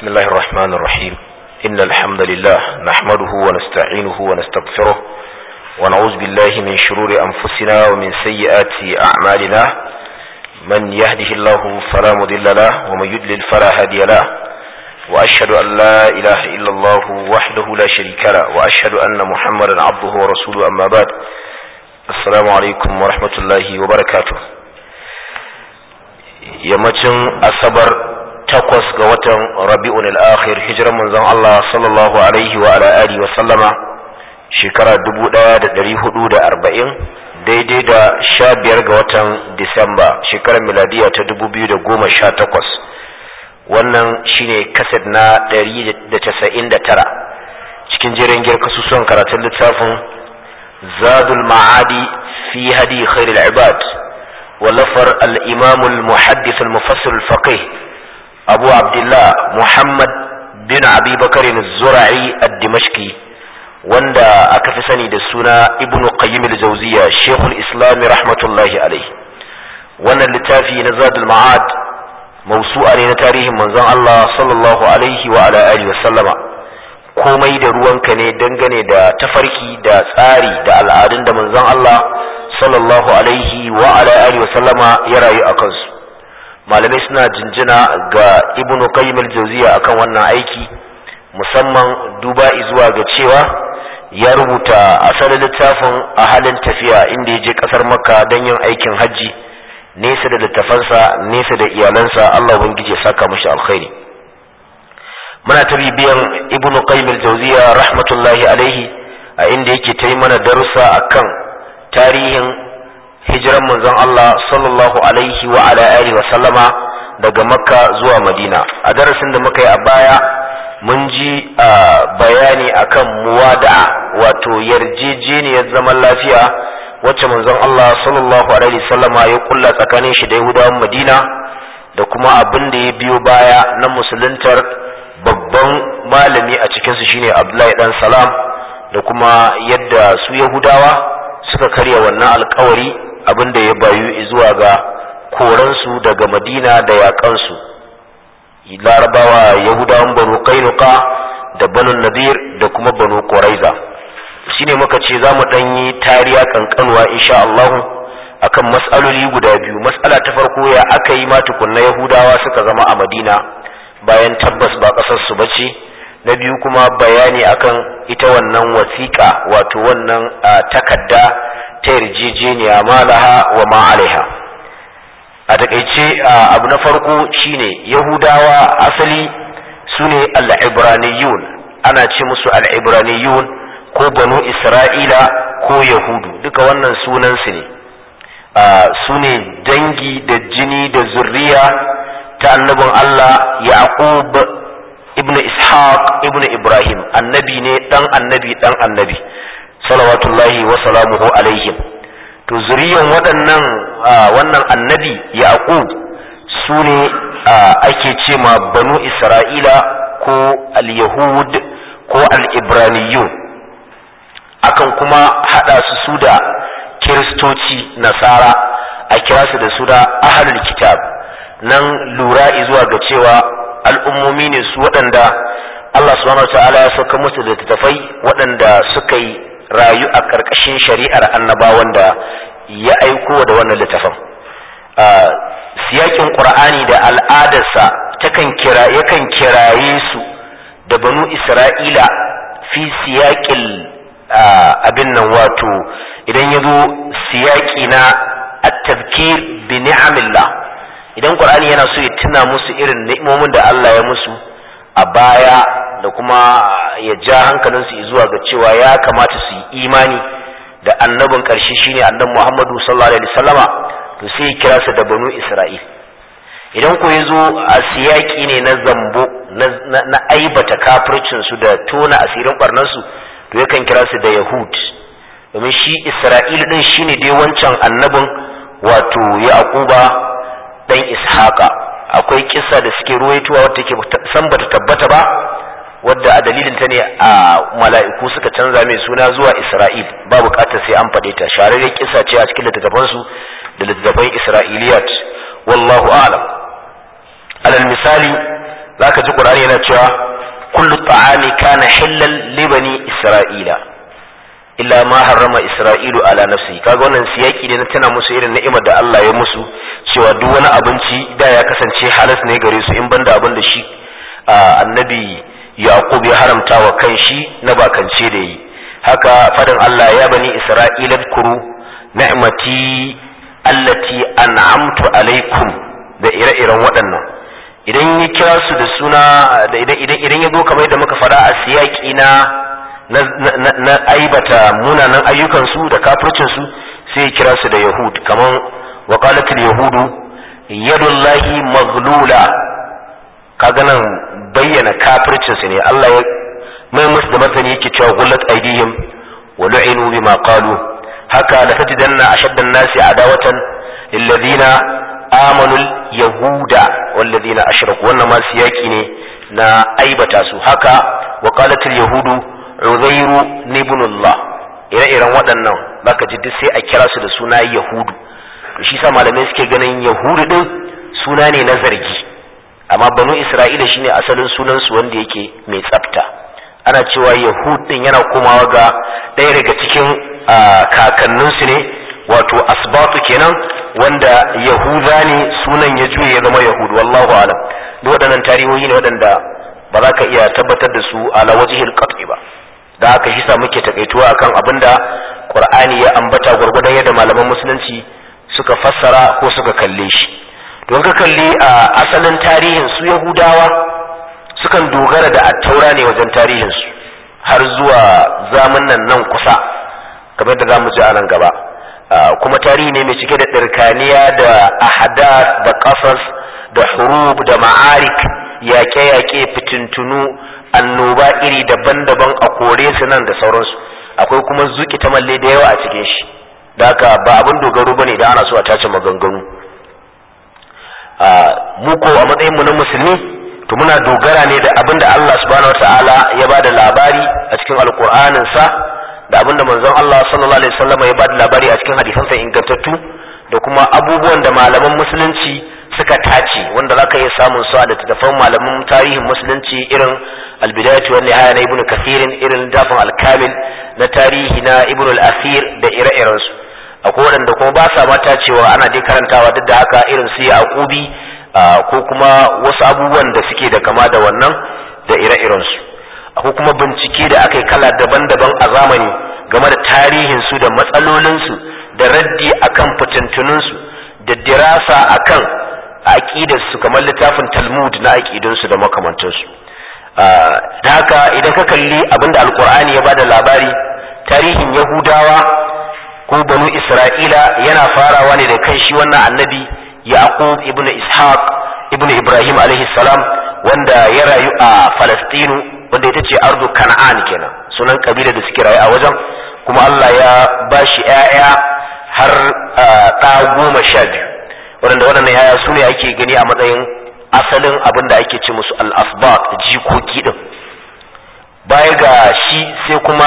بسم الله الرحمن الرحيم إن الحمد لله نحمده ونستعينه ونستغفره ونعوذ بالله من شرور أنفسنا ومن سيئات أعمالنا من يهده الله فلا مضل له ومن يضلل فلا هادي له وأشهد أن لا إله إلا الله وحده لا شريك له وأشهد أن محمدا عبده ورسوله أما بعد السلام عليكم ورحمة الله وبركاته yammacin asabar takwas ga watan rabi'un al-akhir hijiran manzon Allah sallallahu alaihi wa ala alihi wa sallama shekara 1440 daidai da sha biyar ga watan disamba shekarar miladiya ta 2018 wannan shine kaset na 199 cikin jerin girka kasusuwan karatun littafin zadul ma'adi fi hadi khairul ibad ولفر الإمام المحدث المفسر الفقيه أبو عبد الله محمد بن أبي بكر الزرعي الدمشقي وندا أكفسني دسونا ابن قيم الجوزية شيخ الإسلام رحمة الله عليه وانا اللتافي نزاد المعاد موسوعة لتاريخ منزان الله صلى الله عليه وعلى آله وسلم komai da ruwanka ne dangane da tafarki da tsari da al'adun da manzon Allah sallallahu alaihi wa ala alihi wa sallama ya rayu a kansu malamai suna jinjina ga ibnu qayyim al-jawziya akan wannan aiki musamman duba zuwa ga cewa ya rubuta asalin littafin a halin tafiya inda ya je kasar makka don yin aikin hajji nesa da littafansa nesa da iyalansa Allah ubangiji ya saka mashi alkhairi muna ta bibiyan ibnu qayyim al-jawziya rahmatullahi alaihi a inda yake ta yi mana darussa akan tarihin hijiran manzon Allah sallallahu alaihi wa ala alihi wa sallama daga makka zuwa madina a darasin da muka yi a baya mun ji bayani akan muwada'a wato yarjejeniyar zaman lafiya wacce manzon Allah sallallahu alaihi wa sallama ya kulla tsakanin shi da yahudawan madina da kuma abin da ya biyo baya na musuluntar babban malami a cikinsu shine abdullahi dan salam da kuma yadda su yahudawa suka karya wannan alkawari abin da ya bayu zuwa ga koransu daga madina da yaƙansu larabawa yahudawan banu kainuka da banu nadir da kuma banu ƙuraiza shine muka ce za mu ɗanyi tariya kankanuwa insha Allahu akan mas'aloli guda biyu mas'ala ta farko ya aka yi ma tukunna yahudawa suka zama a madina bayan tabbas ba ƙasarsu ba ce na biyu kuma bayani akan ita wannan wasiƙa wato wannan takadda ta yarjejeniya malaha wa ma alaiha a takaice abu na farko shine yahudawa asali su ne al'ibraniyun ana ce musu al'ibraniyun ko banu isra'ila ko yahudu duka wannan sunansu ne su ne dangi da jini da zurriya ta annabin allah yaqub ibn ishaq ibn ibrahim annabi ne dan annabi dan annabi salawatullahi wa salamuhu alaihim to zuriyan waɗannan wannan annabi yaqub su ne ake ce ma banu isra'ila ko al-yahud ko al-ibraniyun akan kuma haɗa su su da kiristoci nasara a kira su da su da ahlul kitab nan lura zuwa ga cewa al'ummomi ne su waɗanda Allah subhanahu wa ta'ala ya sauka musu da tattafai waɗanda suka yi rayu a ƙarƙashin shari'ar annabawan da ya aiko da wannan littafin siyakin ƙur'ani da al'adarsa takan kira yakan kiraye su da banu isra'ila fi siyaƙin abin nan wato idan ya zo siyaƙi na at-tazkir bi ni'amillah idan qur'ani yana so ya tuna musu irin ni'imomin da Allah ya musu a baya da kuma ya ja hankalinsu zuwa ga cewa ya kamata su yi imani da annabin ƙarshe shine annabi Muhammadu sallallahu alaihi wasallama to sai ya kira su da banu Isra'il idan ko yazo a siyaki ne na zambo na aibata kafircin su da tona asirin barnan su to yakan kira su da Yahud domin shi Isra'il din shine dai wancan annabin wato Yaquba dan ishaqa akwai kissa da suke ruwaitowa wadda take san bata tabbata ba wadda a dalilin ta ne a mala'iku suka canza mai suna zuwa isra'il ba bukatar sai an faɗe ta shararren kissa ce a cikin littattafan su da littattafan isra'iliyat wallahu a'lam alal misali zaka ji qur'ani yana cewa kullu ta'ami kana hillal li bani isra'ila illa ma harrama isra'ilu ala nafsi kaga wannan siyaki ne na tana musu irin ni'imar da Allah ya musu cewa duk wani abinci da ya kasance halas ne gare su in banda abin da shi annabi yaqub ya haramta wa kan shi na bakance da yi haka fadin Allah ya bani isra'ila kuru ni'mati allati an'amtu alaikum da ire-iren waɗannan idan ya kira su da suna da idan idan ya zo kamar da muka faɗa a siyaki na na aibata munanan ayyukansu da kafircinsu sai ya kira su da yahud kamar waqalatul yahudu yadullahi maghlula kaga nan bayyana kafircinsu ne Allah ya mai musu da martani yake cewa gullat aidihim wa lu'inu bima qalu haka la tajidanna ashaddan nasi adawatan lilladhina amanu yahuda walladhina ashraku wannan ma siyaki ne na aibata su haka waqalatul yahudu uzairu ibnullah ire-iren waɗannan baka ji duk sai a kira su da suna yahudu to shi sa malamai suke ganin yahudu din suna ne na zargi amma banu isra'ila shine asalin sunan su wanda yake mai tsafta ana cewa yahud din yana komawa ga ɗaya daga cikin kakanninsu ne wato asbatu kenan wanda yahuda ne sunan ya juye ya zama yahudu wallahu alam duk waɗannan tarihohi ne waɗanda ba za ka iya tabbatar da su ala wajihil qat'i ba da haka shi sa muke takaituwa akan abinda qur'ani ya ambata gwargwadon yadda malaman musulunci suka fassara ko suka kalle shi don ka kalli a asalin tarihin su yahudawa sukan dogara da attaura ne wajen tarihin su har zuwa zaman nan nan kusa kamar da zamu ji a nan gaba kuma tarihi ne mai cike da ɗirkaniya da ahadat da qasas da hurub da ma'arik yaƙe-yaƙe fitintunu annoba iri daban-daban a kore su nan da sauransu akwai kuma zuki ta malle da yawa a cikin shi da haka ba abin dogaro bane idan ana so a tace maganganu mu ko a matsayin mu na musulmi to muna dogara ne da abin da Allah subhanahu wataala ya ba da labari a cikin alkur'anin sa da abin da manzon Allah sallallahu alaihi wasallam ya ba da labari a cikin hadisansa ingantattu da kuma abubuwan da malaman musulunci suka tace wanda zaka iya samun su a littattafan malaman tarihin musulunci irin albidayatu wan nihaya na ibnu kathirin irin dafin alkamil na tarihi na ibnu al-asir da ire-iren su akwai waɗanda kuma ba sa mata cewa ana dai karantawa duk da haka irin su yaqubi ko kuma wasu abubuwan da suke da kama da wannan da ire-iren su akwai kuma bincike da aka yi kala daban-daban a zamani game da tarihin su da matsalolin su da raddi akan fitintunun su da dirasa akan aqidar su kamar littafin Talmud na aqidun su da makamantan su da haka idan ka kalli abinda alqur'ani ya bada labari tarihin yahudawa ko banu isra'ila yana farawa ne da kan shi wannan annabi yaqub ibn ishaq ibn ibrahim alaihi salam wanda ya rayu a falastinu wanda ita ce ardu kana'an kenan sunan kabila da suke rayu a wajen kuma allah ya ba shi 'ya'ya har ɗa goma sha biyu waɗanda waɗannan 'ya'ya su ne ake gani a matsayin asalin abin da ake ce musu al-asbat jikoki din baya ga shi sai kuma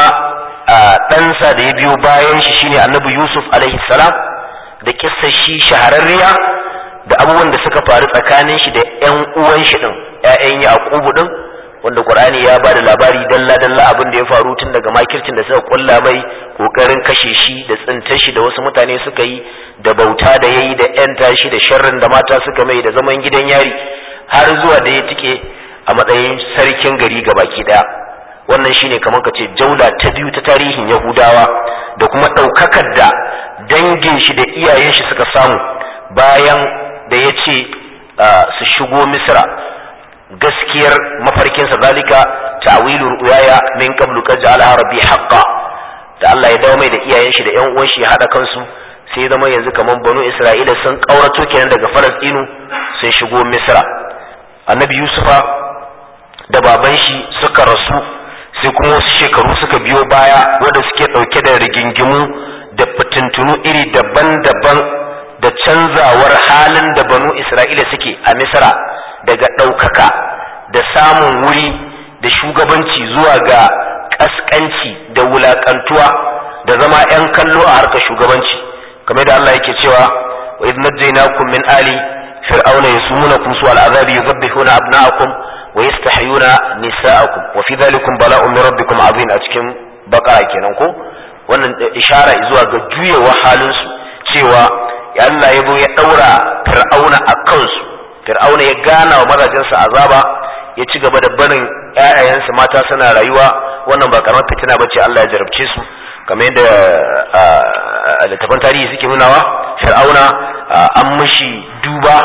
ɗansa da ya biyo bayan shi shine annabi yusuf alaihi salam da kissa shi shahararriya da abubuwan da suka faru tsakanin shi da ƴan uwan shi din ƴaƴan yaqubu din wanda qur'ani ya bada labari dalla dalla abin da ya faru tun daga makircin da suka kulla mai kokarin kashe shi da tsintar shi da wasu mutane suka yi da bauta da yayi da ƴan tashi da sharrin da mata suka mai da zaman gidan yari har zuwa da ya tike a matsayin sarkin gari gabaki daya wannan shine kamar ka ce jaula ta biyu ta tarihin yahudawa da kuma ɗaukakar da dangin shi da iyayen shi suka samu bayan da ya ce su shigo misra gaskiyar mafarkinsa zalika ta'wilu ru'yaya min qablu qad ja'alaha rabbi haqqan da Allah ya dawo mai da iyayen shi da ƴan uwan shi ya hada kansu sai zama yanzu kamar banu Isra'ila sun kaurato kenan daga Falastinu sun shigo Misra annabi Yusufa da baban shi suka rasu sai kuma wasu shekaru suka biyo baya wanda suke ɗauke da rigingimu da fitintunu iri daban-daban da canzawar halin da banu isra'ila suke a misra daga ɗaukaka da samun wuri da shugabanci zuwa ga ƙasƙanci da wulaƙantuwa da zama 'yan kallo a harkar shugabanci kamar da Allah yake cewa wa idh najaynakum min ali fir'auna yasumunakum su al'azabi yuzabbihuna abna'akum wa yastahyuna nisa'akum wa fi dhalikum bala'un min rabbikum azim a cikin bakara kenan ko wannan ishara zuwa ga juyewa halin su cewa ya Allah ya zo ya daura fir'auna a kansu fir'auna ya gana wa mazajensa azaba ya ci gaba da barin ƴaƴayensu mata suna rayuwa wannan ba karamar fitina bace Allah ya jarabce su kamar yadda littafan tarihi suke nunawa fir'auna an mishi duba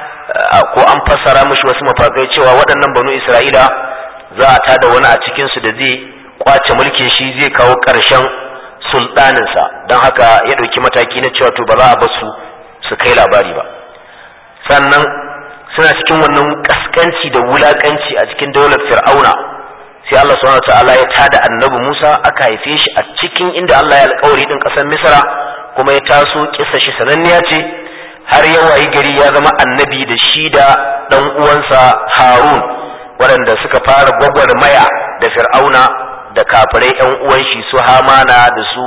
ko an fassara mishi wasu mafakai cewa waɗannan banu isra'ila za a tada wani a cikinsu da zai kwace mulkin shi zai kawo ƙarshen sultaninsa don haka ya ɗauki mataki na cewa to ba za a basu su kai labari ba sannan suna cikin wannan kaskanci da wulakanci a cikin daular fir'auna sai Allah subhanahu ta'ala ya tada annabi Musa aka haife shi a cikin inda Allah ya alƙawari din ƙasar Misra kuma ya taso kissa shi sananniya ce har ya wayi gari ya zama annabi da shi da dan uwansa Harun waɗanda suka fara gwagwarmaya da fir'auna da kafirai yan uwan shi su Hamana da su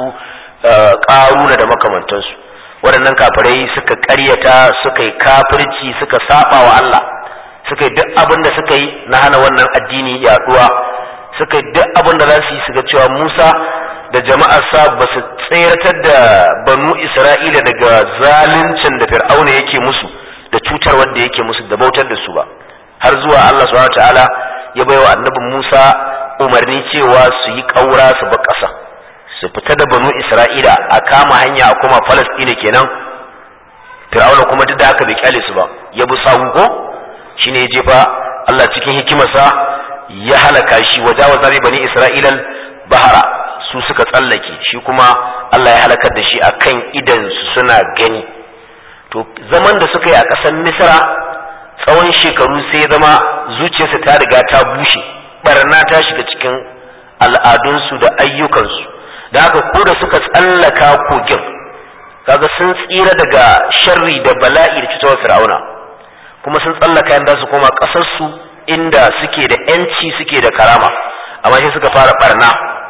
Ƙaruna da makamantansu waɗannan kafirai suka ƙaryata suka yi kafirci suka saba wa Allah suka yi duk abin da suka yi na hana wannan addini yaduwa suka yi duk abin da za su yi su ga cewa Musa da jama'arsa ba su tseratar da banu Isra'ila daga zaluncin da Fir'auna yake musu da cutar wanda yake musu da bautar da su ba har zuwa Allah subhanahu ta'ala ya baiwa annabi Musa umarni cewa su yi ƙaura su ba ƙasa su fita da banu Isra'ila a kama hanya a kuma Falasɗina kenan Fir'auna kuma duk da haka bai kyale su ba ya bi sawu ko shine ya jefa Allah cikin hikimarsa ya halaka shi wajawaza bi bani Isra'ila bahara su suka tsallake shi kuma Allah ya halakar da shi akan idan su suna gani to zaman da suka yi a ƙasar Misra tsawon shekaru sai zama zuciyarsa ta riga ta bushe barna ta shiga cikin al'adunsu da ayyukansu da haka ko da suka tsallaka kogin kaga sun tsira daga sharri da bala'i da cutarwar fir'auna kuma sun tsallaka yanda su koma ƙasarsu inda suke da yanci suke da karama amma sai suka fara barna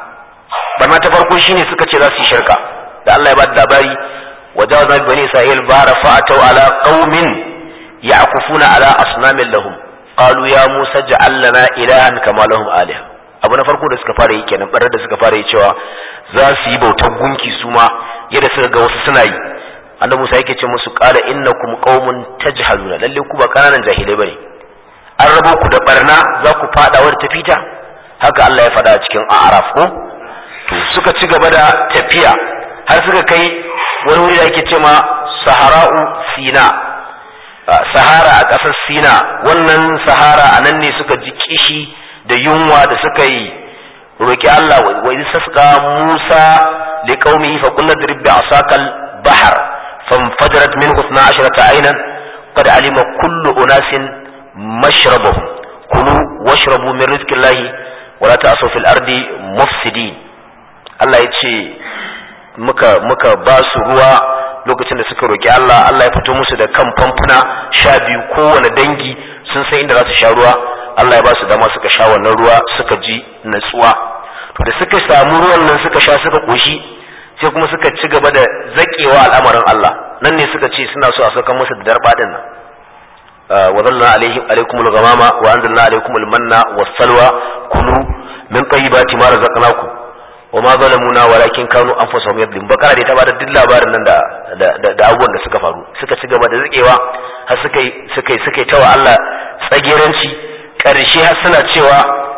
barna ta farko shine suka ce za su yi shirka da Allah ya ba da labari wajawazna bi bani isra'il bara fa'atau ala qaumin ya'kufuna ala asnamin lahum qalu ya musa ja'al lana ilahan kama lahum alih abu na farko da suka fara yi kenan barar da suka fara yi cewa za su yi bautar gunki su ma yadda suka ga wasu suna yi annabi musa yake ce musu qala innakum qaumun tajhaluna lalle ku ba kananan jahilai bane an rabo ku da barna za ku fada wadda ta fita haka Allah ya faɗa a cikin a'raf ko to suka ci gaba da tafiya har suka kai wani wuri da ake ce ma sahara'u sina sahara a ƙasar sina wannan sahara a nan ne suka ji kishi da yunwa da suka yi roƙi Allah wa idh sasqa Musa li qaumihi fa qulna drib bi asakal bahr fanfajarat minhu 12 aynan qad alima kullu unasin mashrabahum kulu washrabu min rizqillahi wa la ta'asu fil ardi mufsidin Allah ya ce muka muka ba su ruwa lokacin da suka roƙi Allah Allah ya fito musu da kan famfuna sha biyu kowane dangi sun san inda za su sha ruwa Allah ya ba su dama suka sha wannan ruwa suka ji natsuwa to da suka samu ruwan nan suka sha suka koshi sai kuma suka ci gaba da zakewa al'amarin Allah nan ne suka ce suna so a saka musu da darba din nan wa zalna alaihim alaikum al-ghamama wa anzalna alaikum al-manna was-salwa kulu min tayyibati ma razaqnakum wa ma zalamuna walakin kanu anfusahum yadlim bakara dai ta bada duk labarin nan da da abubuwan da suka faru suka ci gaba da zakewa har suka yi suka yi suka yi tawa Allah tsageranci karshe har suna cewa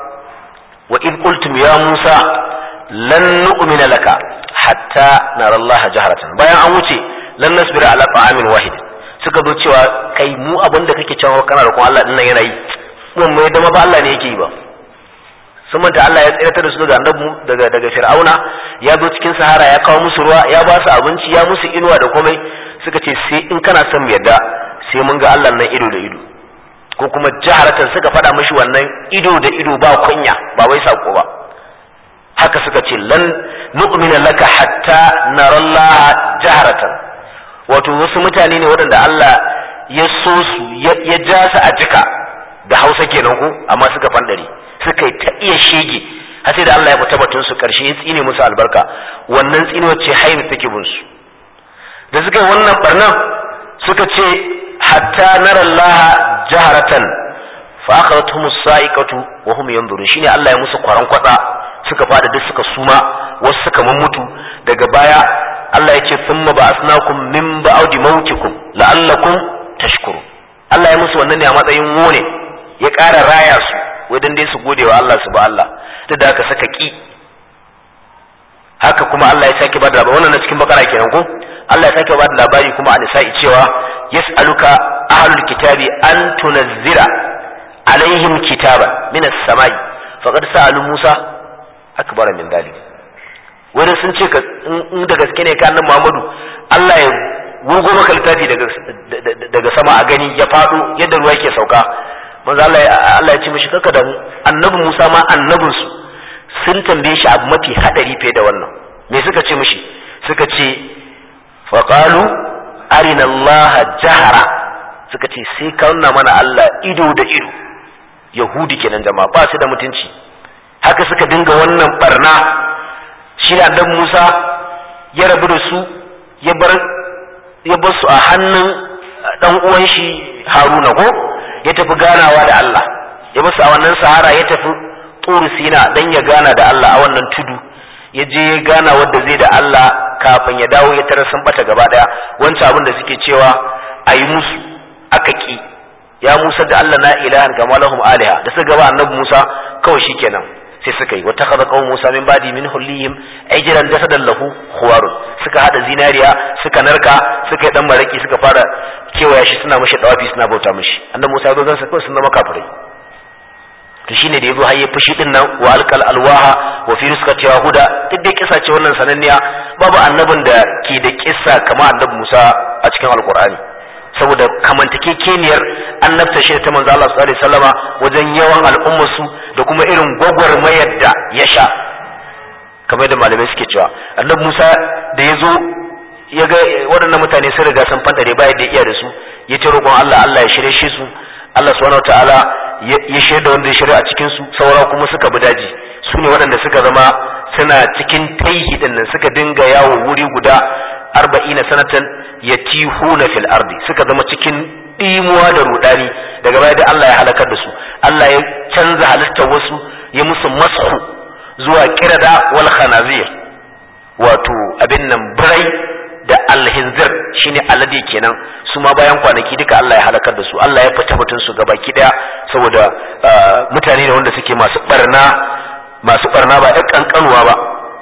wa in qultum ya Musa lan nu'mina laka hatta nara Allah jaharatan bayan an wuce lan nasbira ala ta'amin wahid suka zo cewa kai mu abin da kake cewa kana da kuma Allah din nan yana yi mun mai da ba Allah ne yake yi ba sun manta Allah ya tsiratar da su daga annabi daga daga Fir'auna ya zo cikin Sahara ya kawo musu ruwa ya ba su abinci ya musu inuwa da komai suka ce sai in kana son mu yadda sai mun ga Allah nan ido da ido ko kuma jaharatan suka faɗa mishi wannan ido da ido ba kunya ba wai sako ba haka suka ce lan nu'mina laka hatta narallaha jaharatan wato wasu mutane ne waɗanda Allah ya so su ya ja su a jika da Hausa kenan ko amma suka fandare suka yi ta iya shege har sai da Allah ya fita batun su karshe ya tsine musu albarka wannan tsine wacce haini take bin su da suka yi wannan barnan suka ce hatta nara Allah jaharatan fa akhadathum as-sa'iqatu wa hum yanzurun shine Allah ya musu kwaran kwatsa suka fada duk suka suma wasu suka mummutu daga baya Allah ya ce thumma ba'asnakum min ba'di mautikum la'allakum tashkurun Allah ya musu wannan ne a matsayin wone ya ƙara raya su wajen dai su gode wa Allah su ba Allah duk da haka saka ki haka kuma Allah ya sake bada labari wannan na cikin bakara kenan ko Allah ya sake bada labari kuma a nisa'i cewa yas'aluka ahlul kitabi an tunazzira alaihim kitaban min as-samai faqad sa'alu Musa akbar min dhalik wani sun ce ka in da gaske ne ka annabi Muhammadu Allah ya gogo maka littafi daga daga sama a gani ya fado yadda ruwa yake sauka manzo Allah Allah ya ce mishi kaka da mu annabi Musa ma annabin su sun tambaye shi abu mafi hadari fiye da wannan me suka ce mishi suka ce faqalu arina Allah jahara suka ce sai ka nuna mana Allah ido da ido yahudi kenan jama'a ba su da mutunci haka suka dinga wannan barna shi da annabi Musa ya rabu da su ya bar ya bar su a hannun dan uwan shi Haruna ko ya tafi ganawa da Allah ya basu a wannan sahara ya tafi turu sina dan ya gana da Allah a wannan tudu ya je ya gana wanda zai da Allah kafin ya dawo ya tara sun bata gaba daya wancan abin da suke cewa a yi musu aka ki ya Musa da Allah na ilahan kama lahum aliha da suka gaba annabi Musa kawai shikenan sai suka yi wata kaza kawai Musa min badi min hullihim ajran jasadan lahu khuwarun suka hada zinariya suka narka suka yi dan maraki suka fara kewaya shi suna mashi dawafi suna bauta mashi annabi Musa ya zo zan sa kawai sun zama kafirai to shine da yazo har ya fushi din nan wa alqal alwaha wa fi rizqati huda duk dai kisa ce wannan sananniya babu annabin da ke da kissa kamar annabi Musa a cikin alqur'ani saboda kamantakekeniyar annabta shi ta manzo Allah sallallahu alaihi wasallama wajen yawan al'ummar su da kuma irin gwagwarmayar da ya sha kamar da malamai suke cewa annabi Musa da ya zo ya ga waɗannan mutane sun riga sun fantare ba yadda iya da su ya ce roƙon Allah Allah ya shirye shi su Allah subhanahu wataala ya shirye da wanda ya shirye a cikin su saura kuma suka bi daji su ne waɗanda suka zama suna cikin taihi din nan suka dinga yawo wuri guda arba'ina sanatan yatihuna fil ardi suka zama cikin ɗimuwa da rudani daga baya da Allah ya halakar da su Allah ya canza halittar wasu ya musu masku zuwa kirada wal khanazir wato abin nan birai da alhinzir shine alade kenan su ma bayan kwanaki duka Allah ya halakar da su Allah ya fita batun su gabaki daya saboda mutane ne wanda suke masu barna masu barna ba ɗan kankanuwa ba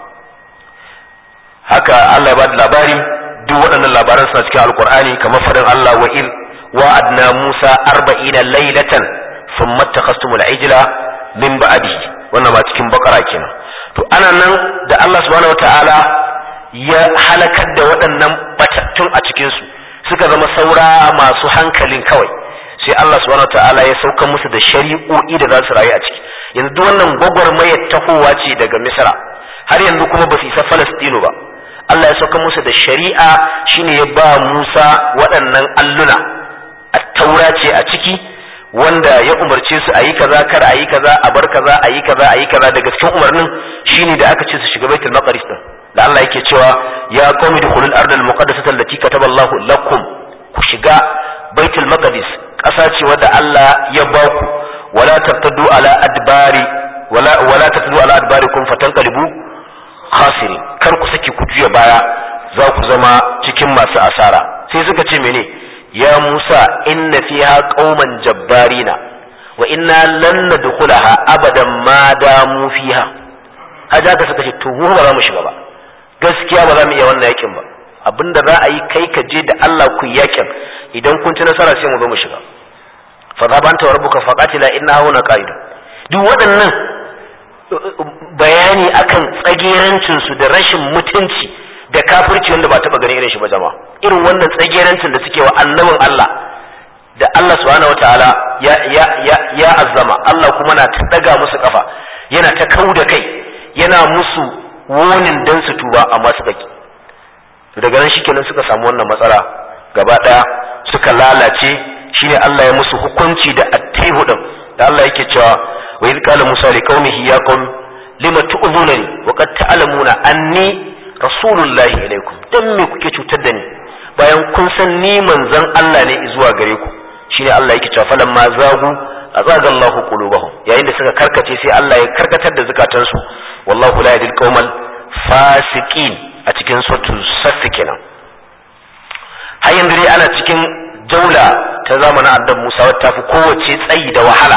haka Allah ya ba da labari duk waɗannan labaran suna cikin alkur'ani kamar faɗin Allah wa il wa'adna Musa arba'ina laylatan thumma takhastumul ijla min ba'dihi wannan ma cikin bakara kenan to ana nan da Allah subhanahu wataala ya halakar da waɗannan batattun a cikinsu suka zama saura masu hankalin kawai sai Allah subhanahu ta'ala ya sauka musu da shari'o'i da za su rayu a ciki yanzu duk wannan gwagwarmayar tahowa ce daga misra har yanzu kuma ba su isa falastino ba Allah ya sauka musu da shari'a shine ya ba Musa waɗannan alluna a taura ce a ciki wanda ya umarce su a yi kaza kar a yi kaza a bar kaza a yi kaza a yi kaza daga cikin umarnin shine da aka ce su shiga baitul maqdis din da Allah yake cewa ya qaumi dukhulul ardal muqaddasata allati kataba Allahu lakum ku shiga baitul maqdis ƙasa ce wadda Allah ya ba ku wala taftadu ala adbari wala wala taftadu ala adbarikum fatanqalibu khasirin kar ku saki ku juya baya za ku zama cikin masu asara sai suka ce mene ya Musa inna fiha qauman jabbarina wa inna lan nadkhulaha abadan ma damu fiha haja ka suka ce to mu ba za mu shiga ba gaskiya ba za mu iya wannan yakin ba abinda za a yi kai ka je da Allah ku yakin idan kun ci nasara sai mu zo mu shiga fa za banta wa rabbuka faqatila inna hauna qa'idun duk waɗannan bayani akan tsagerancin su da rashin mutunci da kafirci wanda ba taba ganin irin shi ba jama'a irin wannan tsagerancin da suke wa annabin Allah da Allah subhanahu wataala ya ya ya ya azzama Allah kuma na ta daga musu kafa yana ta kau da kai yana musu wonin dan su tuba amma su baki daga nan shikenan suka samu wannan matsala gaba daya suka lalace shine Allah ya musu hukunci da attihu din da Allah yake cewa wa idh qala musa li qaumihi ya qaum lima tu'zunani wa qad ta'lamuna anni rasulullahi ilaikum dan me kuke cutar da ni bayan kun san ni manzon Allah ne zuwa gare ku shine Allah yake cewa falamma zagu azaga Allahu qulubahum yayin da suka karkace sai Allah ya karkatar da zukatansu wallahu la yahdil qaumal fasiqin a cikin suratul saff kenan har yanzu dai ana cikin daula ta zamanin annabi Musa wata tafi kowace tsayi da wahala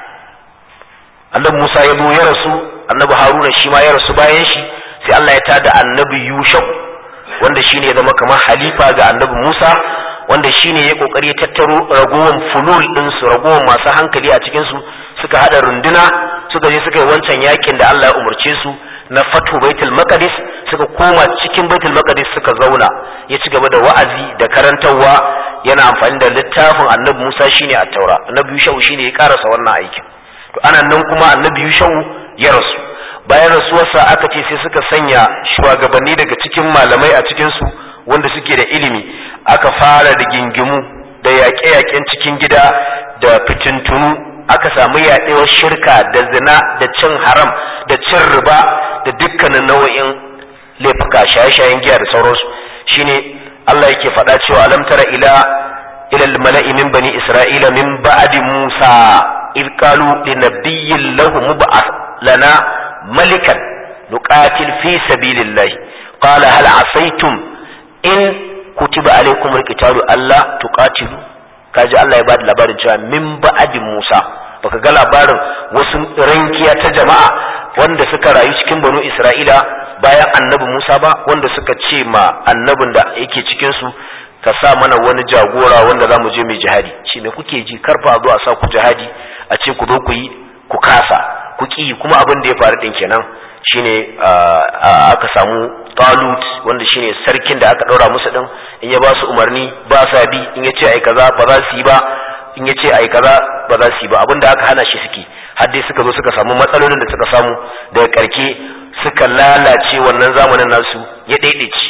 annabi Musa ya zo ya rasu annabi Haruna shi ma ya rasu bayan shi sai Allah ya tada annabi Yushau wanda shine ya zama kamar halifa ga annabi Musa wanda shine ya kokari ya tattaro ragowar fulul din su ragowar masu hankali a cikin su suka hada runduna suka je suka yi wancan yakin da Allah ya umarce su na fatu baitul maqdis suka koma cikin baitul maqdis suka zauna ya ci gaba da wa'azi da karantarwa yana amfani da littafin annabi Musa shine a taura annabi Yushau shine ya karasa wannan aikin to ana nan kuma annabi Yushau ya rasu bayan rasuwarsa aka ce sai suka sanya shugabanni daga cikin malamai a cikin su wanda suke da ilimi aka fara da gingimu da yaƙe-yaƙen cikin gida da fitintunu aka samu yaɗewar shirka da zina da cin haram da cin riba da dukkanin nau'in laifuka shaye-shayen giya da sauransu shine Allah yake faɗa cewa alam tara ila ila mala'i min bani isra'ila min ba'di musa id qalu linabiyyin lahu mub'ath lana malikan nuqatil fi sabilillah qala hal asaytum in kutiba alaykum alqitalu alla tuqatilu kaji Allah ya bada labarin cewa min ba'di musa baka ga labarin wasu rankiya ta jama'a wanda suka rayu cikin banu isra'ila bayan annabi Musa ba wanda suka ce ma annabin da yake cikin su ka sa mana wani jagora wanda za mu je mai jihadi shi me kuke ji karfa zo a sa ku jihadi a ce ku zo ku yi ku kasa ku ki kuma abin da ya faru din kenan shine aka samu talut wanda shine sarkin da aka ɗaura musu din in ya ba su umarni ba sa bi in ya ce ai kaza ba za su yi ba in ya ce ai kaza ba za su yi ba abin da aka hana shi suke har dai suka zo suka samu matsalolin da suka samu daga karke suka lalace wannan zamanin nasu ya daidaici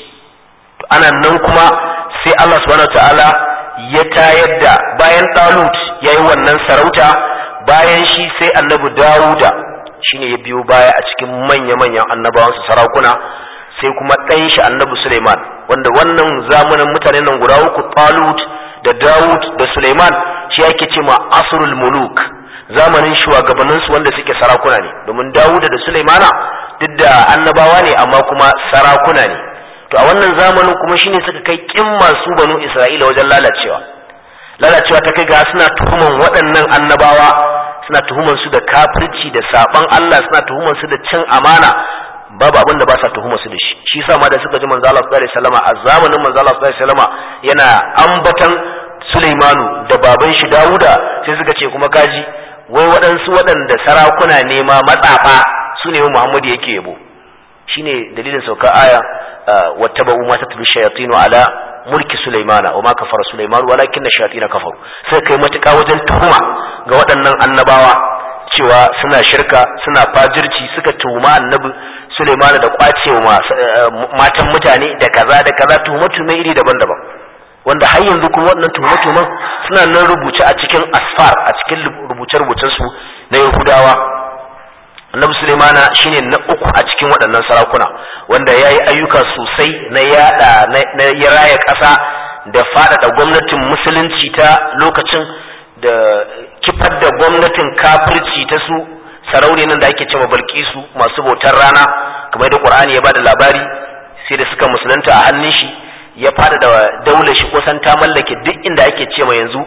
ana nan kuma sai Allah subhanahu ta'ala ya tayar da bayan Talut yayi wannan sarauta bayan shi sai annabi Dawuda shine ya biyo baya a cikin manya-manyan annabawan su sarakuna sai kuma ɗan shi annabi Suleiman wanda wannan zamanin mutanen nan guda uku Talut da Dawud da Suleiman shi yake ce ma asrul muluk zamanin shugabanninsu wanda suke sarakuna ne domin Dawuda da Sulaimana duk da annabawa ne amma kuma sarakuna ne to a wannan zamanin kuma shine suka kai kin masu banu Isra'ila wajen lalacewa lalacewa ta kai ga suna tuhuman waɗannan annabawa suna tuhuman su da kafirci da saban Allah suna tuhuman su da cin amana babu abin da ba sa tuhuma su da shi shi yasa ma da suka ji manzo Allah sallallahu alaihi wasallam a zamanin manzo Allah sallallahu alaihi wasallam yana ambatan Sulaimanu da baban shi Dawuda sai suka ce kuma kaji wai waɗansu waɗanda sarakuna ne ma matsafa su ne Muhammadu yake yabo shine dalilin sauka aya wattaba'u ma tatlu shayatinu ala mulki Sulaimana wa ma kafara Sulaiman walakin shayatin kafaru sai kai matuƙa wajen tuhuma ga waɗannan annabawa cewa suna shirka suna fajirci suka tuhuma annabi Sulaiman da kwacewa matan mutane da kaza da kaza tuhumatu mai iri daban-daban wanda har yanzu kuma waɗannan tuhume-tuhumen suna nan rubuce a cikin asfar a cikin rubuce-rubucen su na yahudawa annabi sulaimana shine na uku a cikin waɗannan sarakuna wanda ya yi ayyuka sosai na yada na ya raya ƙasa da faɗaɗa gwamnatin musulunci ta lokacin da kifar da gwamnatin kafirci ta su sarauni nan da ake cewa balkisu masu bautar rana kamar da qur'ani ya bada labari sai da suka musulunta a hannun shi ya fada da daular shi kusan ta mallake duk inda ake ce yanzu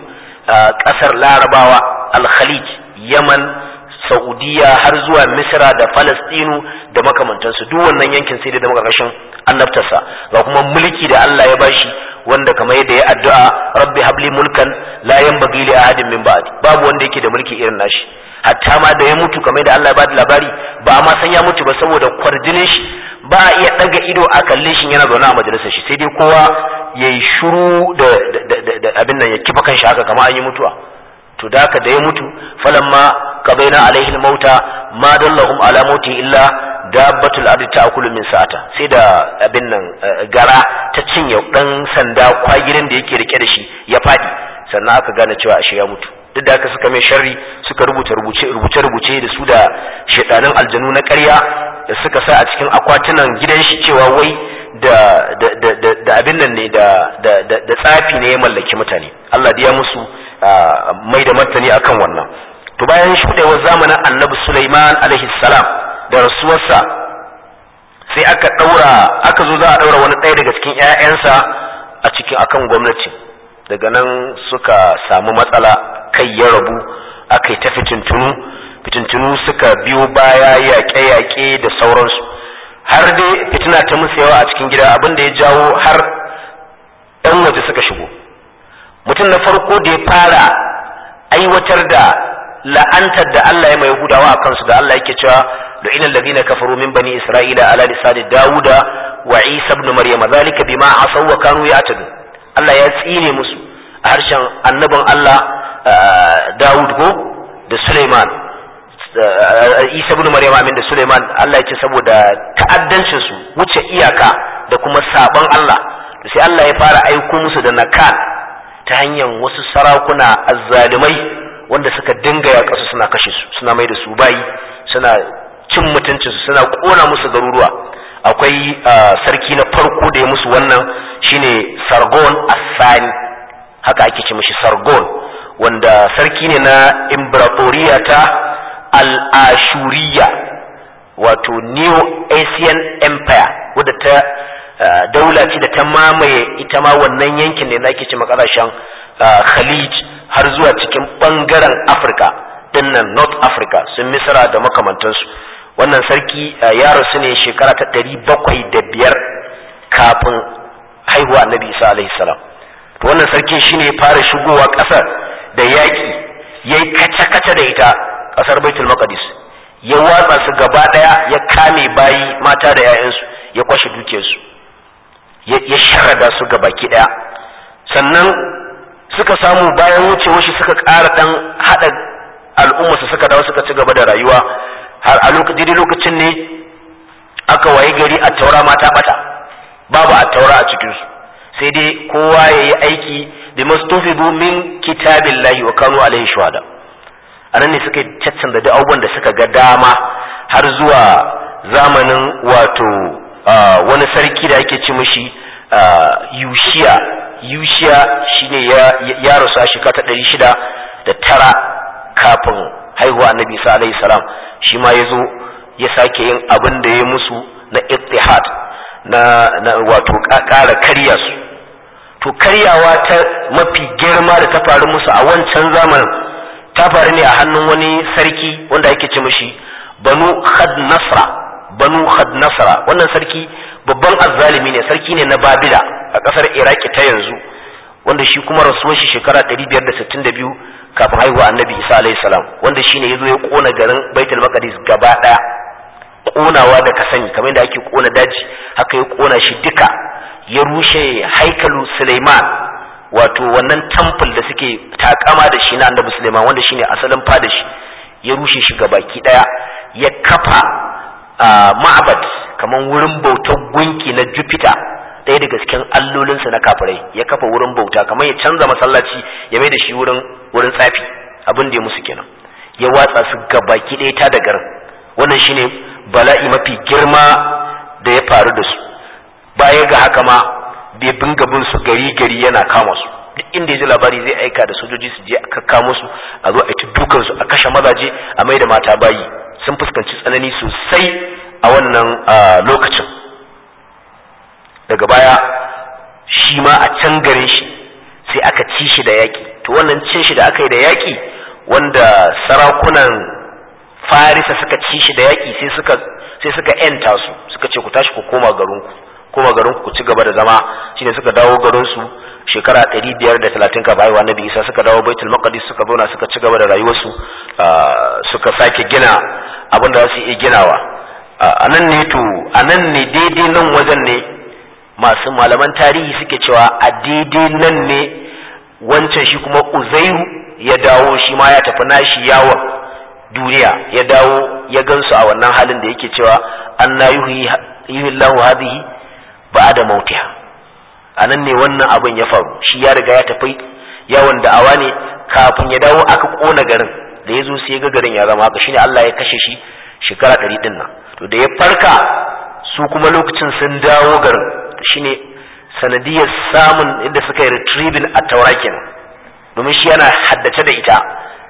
kasar larabawa al-khalij yaman saudiya har zuwa misra da falastinu da makamantansu duk wannan yankin sai da makarkashin annabtarsa ga kuma mulki da allah ya bashi wanda kamar yadda ya addu'a rabbi habli mulkan la yanbaghi li ahadin min ba'di babu wanda yake da mulki irin nashi hatta ma da ya mutu kamar da Allah ya bada labari ba a ma san ya mutu ba saboda kwarjinin shi ba a iya daga ido a kalle shi yana zaune a majalisar shi sai dai kowa ya yi shuru da abin nan ya kifa kan shi haka kamar an yi mutuwa to da haka da ya mutu falamma qabaina alaihi mauta ma dallahum ala mauti illa dabbatul ardi ta'kulu min sa'ata sai da abin nan gara ta cinye dan sanda kwagirin da yake rike da shi ya fadi sannan aka gane cewa ashe ya mutu duk da haka suka mai sharri suka rubuta rubuce rubuce rubuce da su da shedanin aljanu na ƙarya da suka sa a cikin akwatunan gidan shi cewa wai da da da da abin nan ne da da da tsafi ne ya mallaki mutane Allah ya musu mai da martani akan wannan to bayan shuɗewar zamanin annabi Sulaiman alaihi salam da rasuwarsa sai aka ɗaura aka zo za a ɗaura wani ɗaya daga cikin 'ya'yansa a cikin akan gwamnati daga nan suka samu matsala kai ya rabu aka yi ta fitintunu fitintunu suka biyo baya yaƙe-yaƙe da sauransu har dai fitina ta musu yawa a cikin gida abin da ya jawo har 'yan waje suka shigo mutum na farko da ya fara aiwatar da la'antar da Allah ya mai Yahudawa a kansu da Allah yake cewa da inal ladina kafaru min bani isra'ila ala lisani dauda wa isa ibn maryama zalika bima asaw wa kanu ya'tadu Allah ya tsine musu a harshen annabin Allah Dawud ko da Suleiman Isa ibn Maryam amin da Suleiman Allah ya ce saboda ta'addancin su wuce iyaka da kuma sabon Allah sai Allah ya fara aiko musu da nakal ta hanyar wasu sarakuna azzalumai wanda suka dinga ya kasu suna kashe su suna mai da su bayi suna cin mutuncin su suna kona musu garuruwa akwai sarki na farko da ya musu wannan shine Sargon Asani haka ake ce mishi Sargon wanda sarki ne na imperatoriya ta al-ashuriya wato neo asian empire wadda ta daula ce da ta mamaye ita ma wannan yankin ne na ake ce makasashen khalij har zuwa cikin bangaren afirka dinnan north africa sun misra da makamantansu wannan sarki ya rasu ne shekara ta ɗari bakwai da biyar kafin haihuwa annabi isa alaihi salam to wannan sarki shine ya fara shigowa ƙasar da yaƙi ya yi kace-kace da ita ƙasar baitul maqdis ya watsa su gaba ɗaya ya kame bayi mata da 'ya'yansu ya kwashe dukiyarsu ya sharrada su ga baki ɗaya sannan suka samu bayan wucewar shi suka ƙara ɗan haɗa al'umma su suka dawo suka ci gaba da rayuwa har a lokacin ne aka waye gari a taura mata bata babu a taura a cikinsu sai dai kowa ya yi aiki bi mastufidu min kitabillahi wa kanu alaihi shuhada anan ne suka caccanza da abubuwan da suka ga dama har zuwa zamanin wato wani sarki da ake ci mishi yushiya yushiya shine ya ya rasu a shekara ta ɗari shida da tara kafin haihuwa annabi isa alaihi salam shi ma ya zo ya sake yin abin da ya musu na ittihad na, na wato ƙara karya su to karyawa ta mafi girma da ta faru musu a wancan zamanin ta faru ne a hannun wani sarki wanda ake ce mishi banu khad nasra banu khad nasra wannan sarki babban azzalimi ne sarki ne na babila a kasar iraki ta yanzu wanda shi kuma rasuwar shi shekara 562 kafin haihuwa annabi isa alayhi salam wanda shine yazo ya kona garin baitul maqdis gaba daya konawa da ka sani kamar da ake kona daji haka ya kona shi duka ya rushe haikalu suleiman wato wannan temple da suke takama da shi na annabi suleiman wanda shine asalin fada shi ya rushe shi baki daya ya kafa ma'abad kamar wurin bautar gunki na jupiter ɗaya daga cikin allolinsa na kafirai ya kafa wurin bauta kamar ya canza masallaci ya mai da shi wurin wurin tsafi abin da ya musu kenan ya watsa su gabaki ɗaya ta da garin wannan shine bala'i mafi girma da ya faru da su baya ga haka ma bai binga bin su gari gari yana kama su duk inda ya ji labari zai aika da sojoji su je a kakkamo su a zo a ci dukan su a kashe mazaje a mai da mata bayi sun fuskanci tsanani sosai a wannan lokacin daga baya shi ma a can garin shi sai aka ci shi da yaƙi to wannan cin shi da aka yi da yaƙi wanda sarakunan farisa suka ci shi da yaƙi sai suka sai suka yanta su suka ce ku tashi ku koma garinku koma garinku ku ci gaba da zama shine suka dawo garin su shekara 530 kafin haihuwa nabi isa suka dawo baitul maqdis suka zauna suka ci gaba da rayuwarsu suka sake gina abin da za su iya ginawa a nan ne to a nan ne daidai nan wajen ne masu malaman tarihi suke cewa a daidai nan ne wancan shi kuma uzairu ya dawo shi ma ya tafi nashi yawon duniya ya dawo ya gansu a wannan halin da yake cewa an na yi lahu hadhihi ba da mautiha a nan ne wannan abin ya faru shi ya riga ya tafi yawon da'awa ne kafin ya dawo aka kona garin da ya zo sai ya ga garin ya zama haka shine Allah ya kashe shi shekara ɗari ɗin nan to da ya farka su kuma lokacin sun dawo garin shine sanadiyar samun inda suka yi retrieving a taura kenan domin shi yana haddace da ita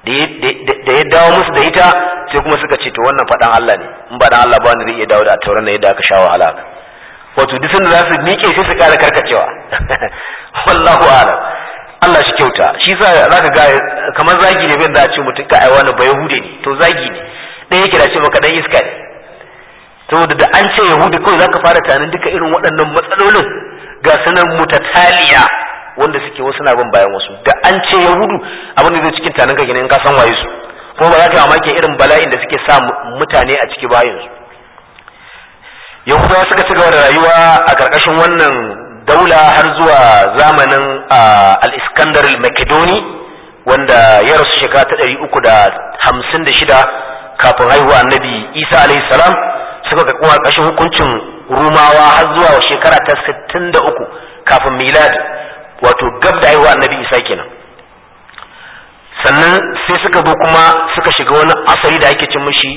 da ya dawo musu da ita sai kuma suka ce to wannan faɗan Allah ne in ba dan Allah ba wanda zai iya dawo da tauran yadda aka sha wahala wato duk sanda za su miƙe sai su ƙara karkacewa wallahu a'lam Allah shi kyauta shi sa zaka ga kamar zagi ne bin da a ce mutum ka ai wani ba yahude ne to zagi ne dan yake da ce maka dan iska ne saboda da an ce yahudu kawai zaka fara tunanin duka irin waɗannan matsalolin ga sunan mutataliya wanda suke wasu na bin bayan wasu da an ce yahudu abin da zai cikin tanin ka in ka san waye su kuma ba za ka mamaki irin bala'in da suke sa mutane a ciki bayan su yahudawa suka ci gaba da rayuwa a karkashin wannan daula har zuwa zamanin al-iskandar al-makedoni wanda ya rasu shekara ta ɗari uku da hamsin da shida kafin haihuwa annabi isa alayhi salam suka ga ƙarƙashin hukuncin rumawa har zuwa shekara ta sittin da uku kafin milad wato gab da haihuwa annabi isa kenan sannan sai suka zo kuma suka shiga wani asali da ake cin mishi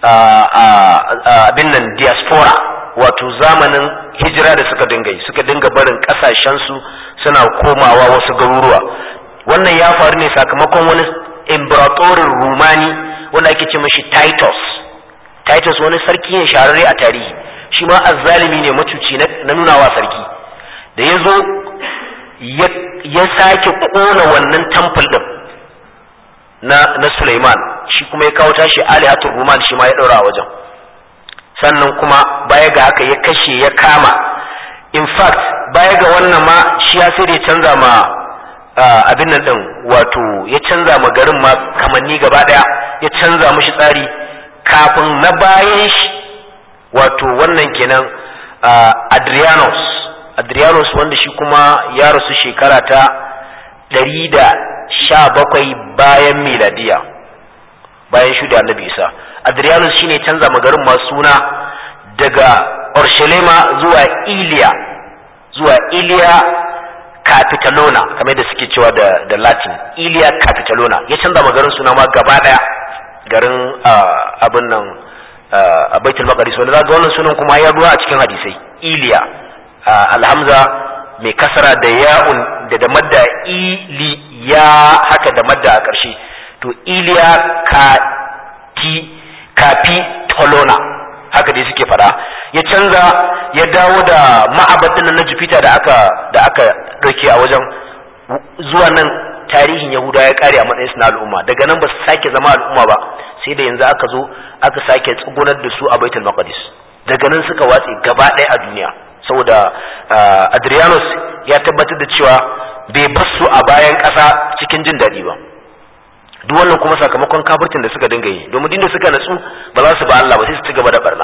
abin nan diaspora wato zamanin hijira da suka dinga yi suka dinga barin kasashensu suna komawa wasu garuruwa wannan ya faru ne sakamakon wani imperatorin rumani wanda ake ce mishi titus titus wani sarki ne shahararre a tarihi shi ma azzalimi ne macuci na nunawa sarki da ya zo ya sake kona wannan temple din na na Sulaiman shi kuma ya kawo tashi alihatul ruman shi ma ya daura a wajen sannan kuma baya ga haka ya kashe ya kama in fact baya ga wannan ma shi ya sai da ya canza ma abin nan din wato ya canza ma garin ma kamanni gaba daya ya canza mishi tsari kafin na bayan shi wato wannan kenan Adrianos Adrianos wanda shi kuma ya rasu shekara ta ɗari da sha bakwai bayan miladiya bayan shuda annabi isa Adrianus shine canza magarin masu suna daga Orshelema zuwa Iliya zuwa Iliya Capitalona kamar da suke cewa da, da Latin Iliya Capitalona ya canza magarin suna ma gaba daya garin abin nan a Baitul Maqdis wanda za ga wannan sunan kuma ya ruwa a cikin hadisai Iliya alhamza mai kasara da ya'un da da madda iliya haka da madda a ƙarshe to iliya kati kafi tolona haka dai suke fada ya canza ya dawo da ma'abadin na jupiter da aka da aka ɗauke a wajen zuwa nan tarihin yahuda ya kare a matsayin na al'umma daga nan ba su sake zama al'umma ba sai da yanzu aka zo aka sake tsugunar da su a baitul maqdis daga nan suka watse gaba ɗaya a duniya saboda adrianus ya tabbatar da cewa bai basu a bayan ƙasa cikin jin daɗi ba duk wannan kuma sakamakon kafirtin da suka dinga yi domin dinda suka natsu ba za su ba Allah ba sai su ci gaba da barna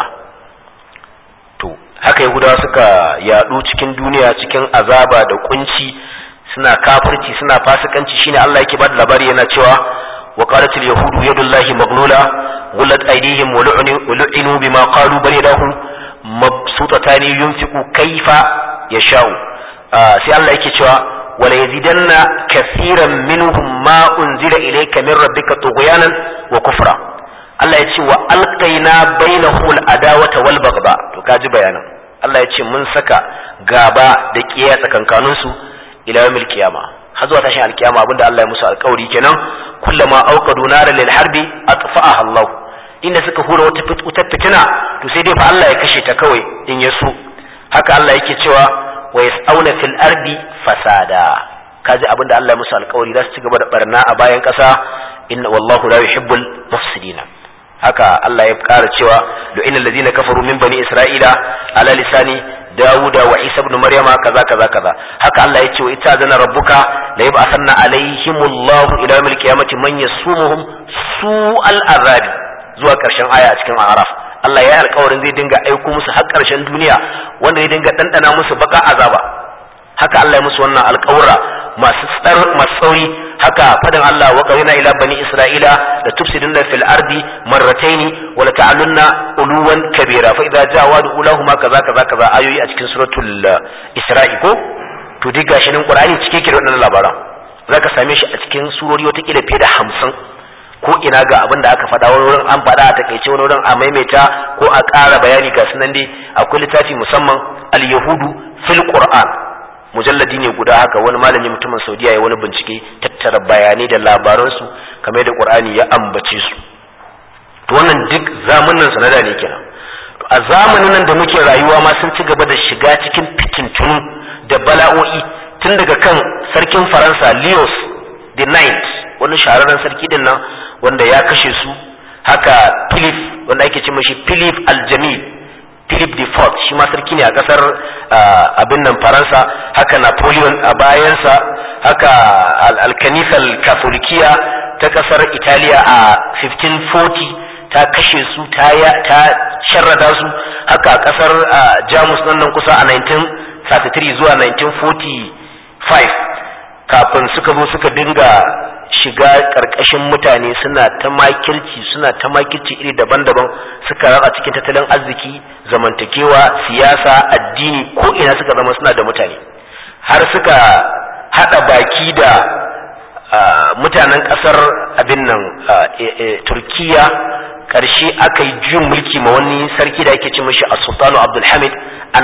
to haka yahudawa suka yadu cikin duniya cikin azaba da kunci suna kafirci suna fasikanci shine Allah yake ba da labari yana cewa wa qalatil yahudu yadullahi maglula gullat aydihim wa lu'inu bima qalu bal yadahu mabsutatani yunfiqu kaifa yasha'u sai Allah yake cewa wala yazidanna kaseeran minhum ma unzila ilayka min rabbika tughyanan wa kufra Allah ya ce wa alqaina bainahum al-adawata wal bagba to kaji bayanan Allah ya ce mun saka gaba da kiyaye tsakankanin su ila yawmil qiyama har zuwa tashin alkiyama abinda Allah ya musu alƙawari kenan kullama auqadu nara lil harbi atfa'aha Allah inda suka hura wata wutar fitina to sai dai fa Allah ya kashe ta kawai in ya so haka Allah yake cewa wa yas'auna fil ardi fasada kaji abinda Allah ya musu alƙawari za su ci gaba da barna a bayan ƙasa inna wallahu la yuhibbul mufsidina haka Allah ya ƙara cewa lu'ina allazina kafaru min bani isra'ila ala lisani dawuda wa isa ibn maryama kaza kaza kaza haka Allah ya ce wa ita zana rabbuka la yab'athanna alaihimullahu ila yawmil qiyamati man yasumuhum su'al azabi zuwa ƙarshen aya a cikin araf Allah ya yi alƙawarin zai dinga aiko musu har ƙarshen duniya wanda zai dinga ɗanɗana musu baka azaba haka Allah ya musu wannan alƙawura masu tsar masu tsauri haka fadan Allah wa qawina ila bani isra'ila la tufsiduna fil ardi marrataini wa la ta'alunna uluwan kabira fa idza ja'a wa'du ulahuma kaza kaza kaza ayoyi a cikin suratul isra'i ko to duk gashi nan qur'ani cike ke da wannan labaran zaka same shi a cikin surori wata kila fiye da hamsin ko ina ga abin da aka faɗa wani wurin an faɗa a takaice wani wurin a maimaita ko a ƙara bayani ga sunan dai akwai littafi musamman al-yahudu fil qur'an mujalladi ne guda haka wani malami mutumin saudiya ya wani bincike tattara bayanai da labaransu kamar da qur'ani ya ambace su to wannan duk zamanin sanada ne kenan to a zamanin nan da muke rayuwa ma sun ci gaba da shiga cikin fitintunu da bala'o'i tun daga kan sarkin faransa leos the ninth wani shahararren sarki din nan wanda ya kashe su haka philip wanda ake ce mashi philip aljamil philip the fourth shi ma sarki ne a kasar abin nan faransa haka napoleon a bayansa haka alkanisal katholikiya ta kasar italiya a 1540 ta kashe su ta sharrada su haka a kasar jamus nan nan kusa a 1933 zuwa 1945 kafin suka zo suka dinga shiga ƙarƙashin mutane suna ta makirci suna ta makirci iri daban-daban suka ratsa cikin tattalin arziki zamantakewa siyasa addini ko ina suka zama suna da mutane har suka haɗa baki da mutanen ƙasar abin nan turkiya ƙarshe aka yi juyin mulki ma wani sarki da ake ce mashi a sultanu abdulhamid a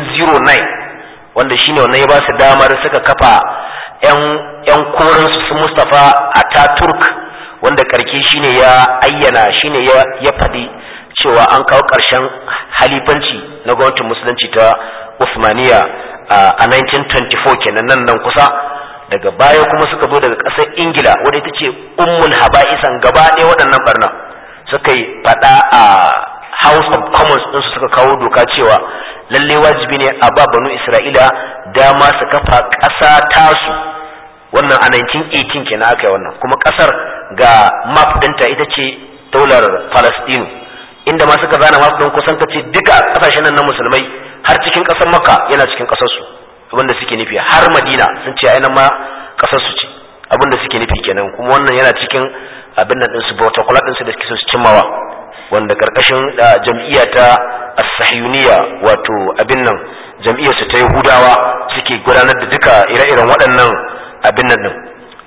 1909 wanda shine wannan ya ba su damar suka kafa 'yan koransu su Mustapha Ataturk wanda karke shine ya ayyana shine ya faɗi cewa an kawo ƙarshen halifanci na gwamnatin musulunci ta Usmaniya a 1924 kenan nan nan kusa daga baya kuma suka zo daga ƙasar Ingila wadda ita ce ummul haba'isan gaba ɗaya waɗannan barna suka yi faɗa a House of Commons ɗinsu suka kawo doka cewa lalle wajibi ne a ba banu Isra'ila dama su kafa ƙasa tasu wannan a 1918 kenan aka yi wannan kuma ƙasar ga map ɗinta ita ce daular Falastinu inda ma suka zana map ɗin kusan ce duka ƙasashen nan na musulmai har cikin ƙasar Makka yana cikin ƙasarsu abinda suke nufi har Madina sun ce ainihin ma ƙasarsu ce abinda suke nufi kenan kuma wannan yana cikin abin nan ɗinsu protocol ɗinsu da suke so su cimmawa wanda karkashin jam'iyya ta as-sahiyuniya wato abin nan jam'iyyar su ta yahudawa suke gudanar da duka ire-iren waɗannan abin nan din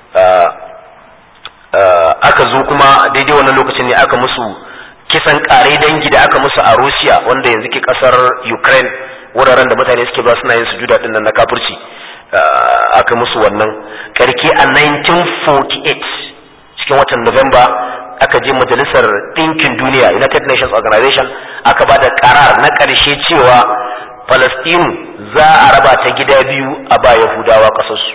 aka zo kuma daidai wannan lokacin ne aka musu kisan kare dangi da aka musu a Russia wanda yanzu ke kasar Ukraine wuraren da mutane suke ba suna yin sujuda din nan na kafirci aka musu wannan karke a 1948 cikin watan November aka je majalisar ɗinkin duniya united nations organization aka ba da karar na ƙarshe cewa palestine za a raba ta gida biyu a ba yahudawa ƙasarsu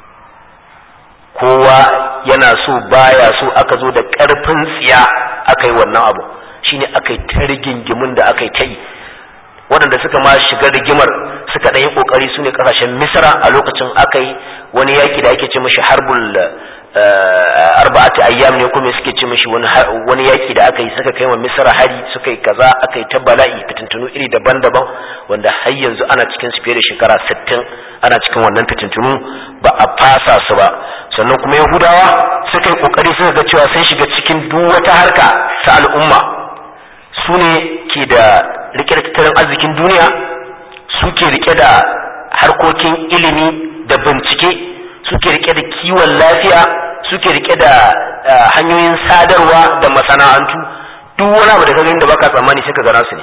kowa yana so baya so aka zo da ƙarfin tsiya aka yi wannan abu shine aka yi ta rigingimin da aka yi ta yi waɗanda suka ma shiga rigimar suka ɗan yi ƙoƙari su ne ƙasashen misra a lokacin aka yi wani yaƙi da ake ce mashi harbul arba'ati ayyam ne kuma suke ce mishi wani yaki da aka yi suka kai wa misra hari suka yi kaza aka yi ta bala'i fitintunu iri daban-daban wanda har yanzu ana cikin su fiye da shekara 60 ana cikin wannan fitintunu ba a fasa su ba sannan kuma yahudawa suka yi kokari suka ga cewa sun shiga cikin duk wata harka ta al'umma su ne ke da rike da tattalin arzikin duniya suke rike da harkokin ilimi da bincike suke rike da kiwon lafiya suke rike da hanyoyin sadarwa da masana'antu duk wani abu da ka gani da baka tsammani sai ka ga nasu ne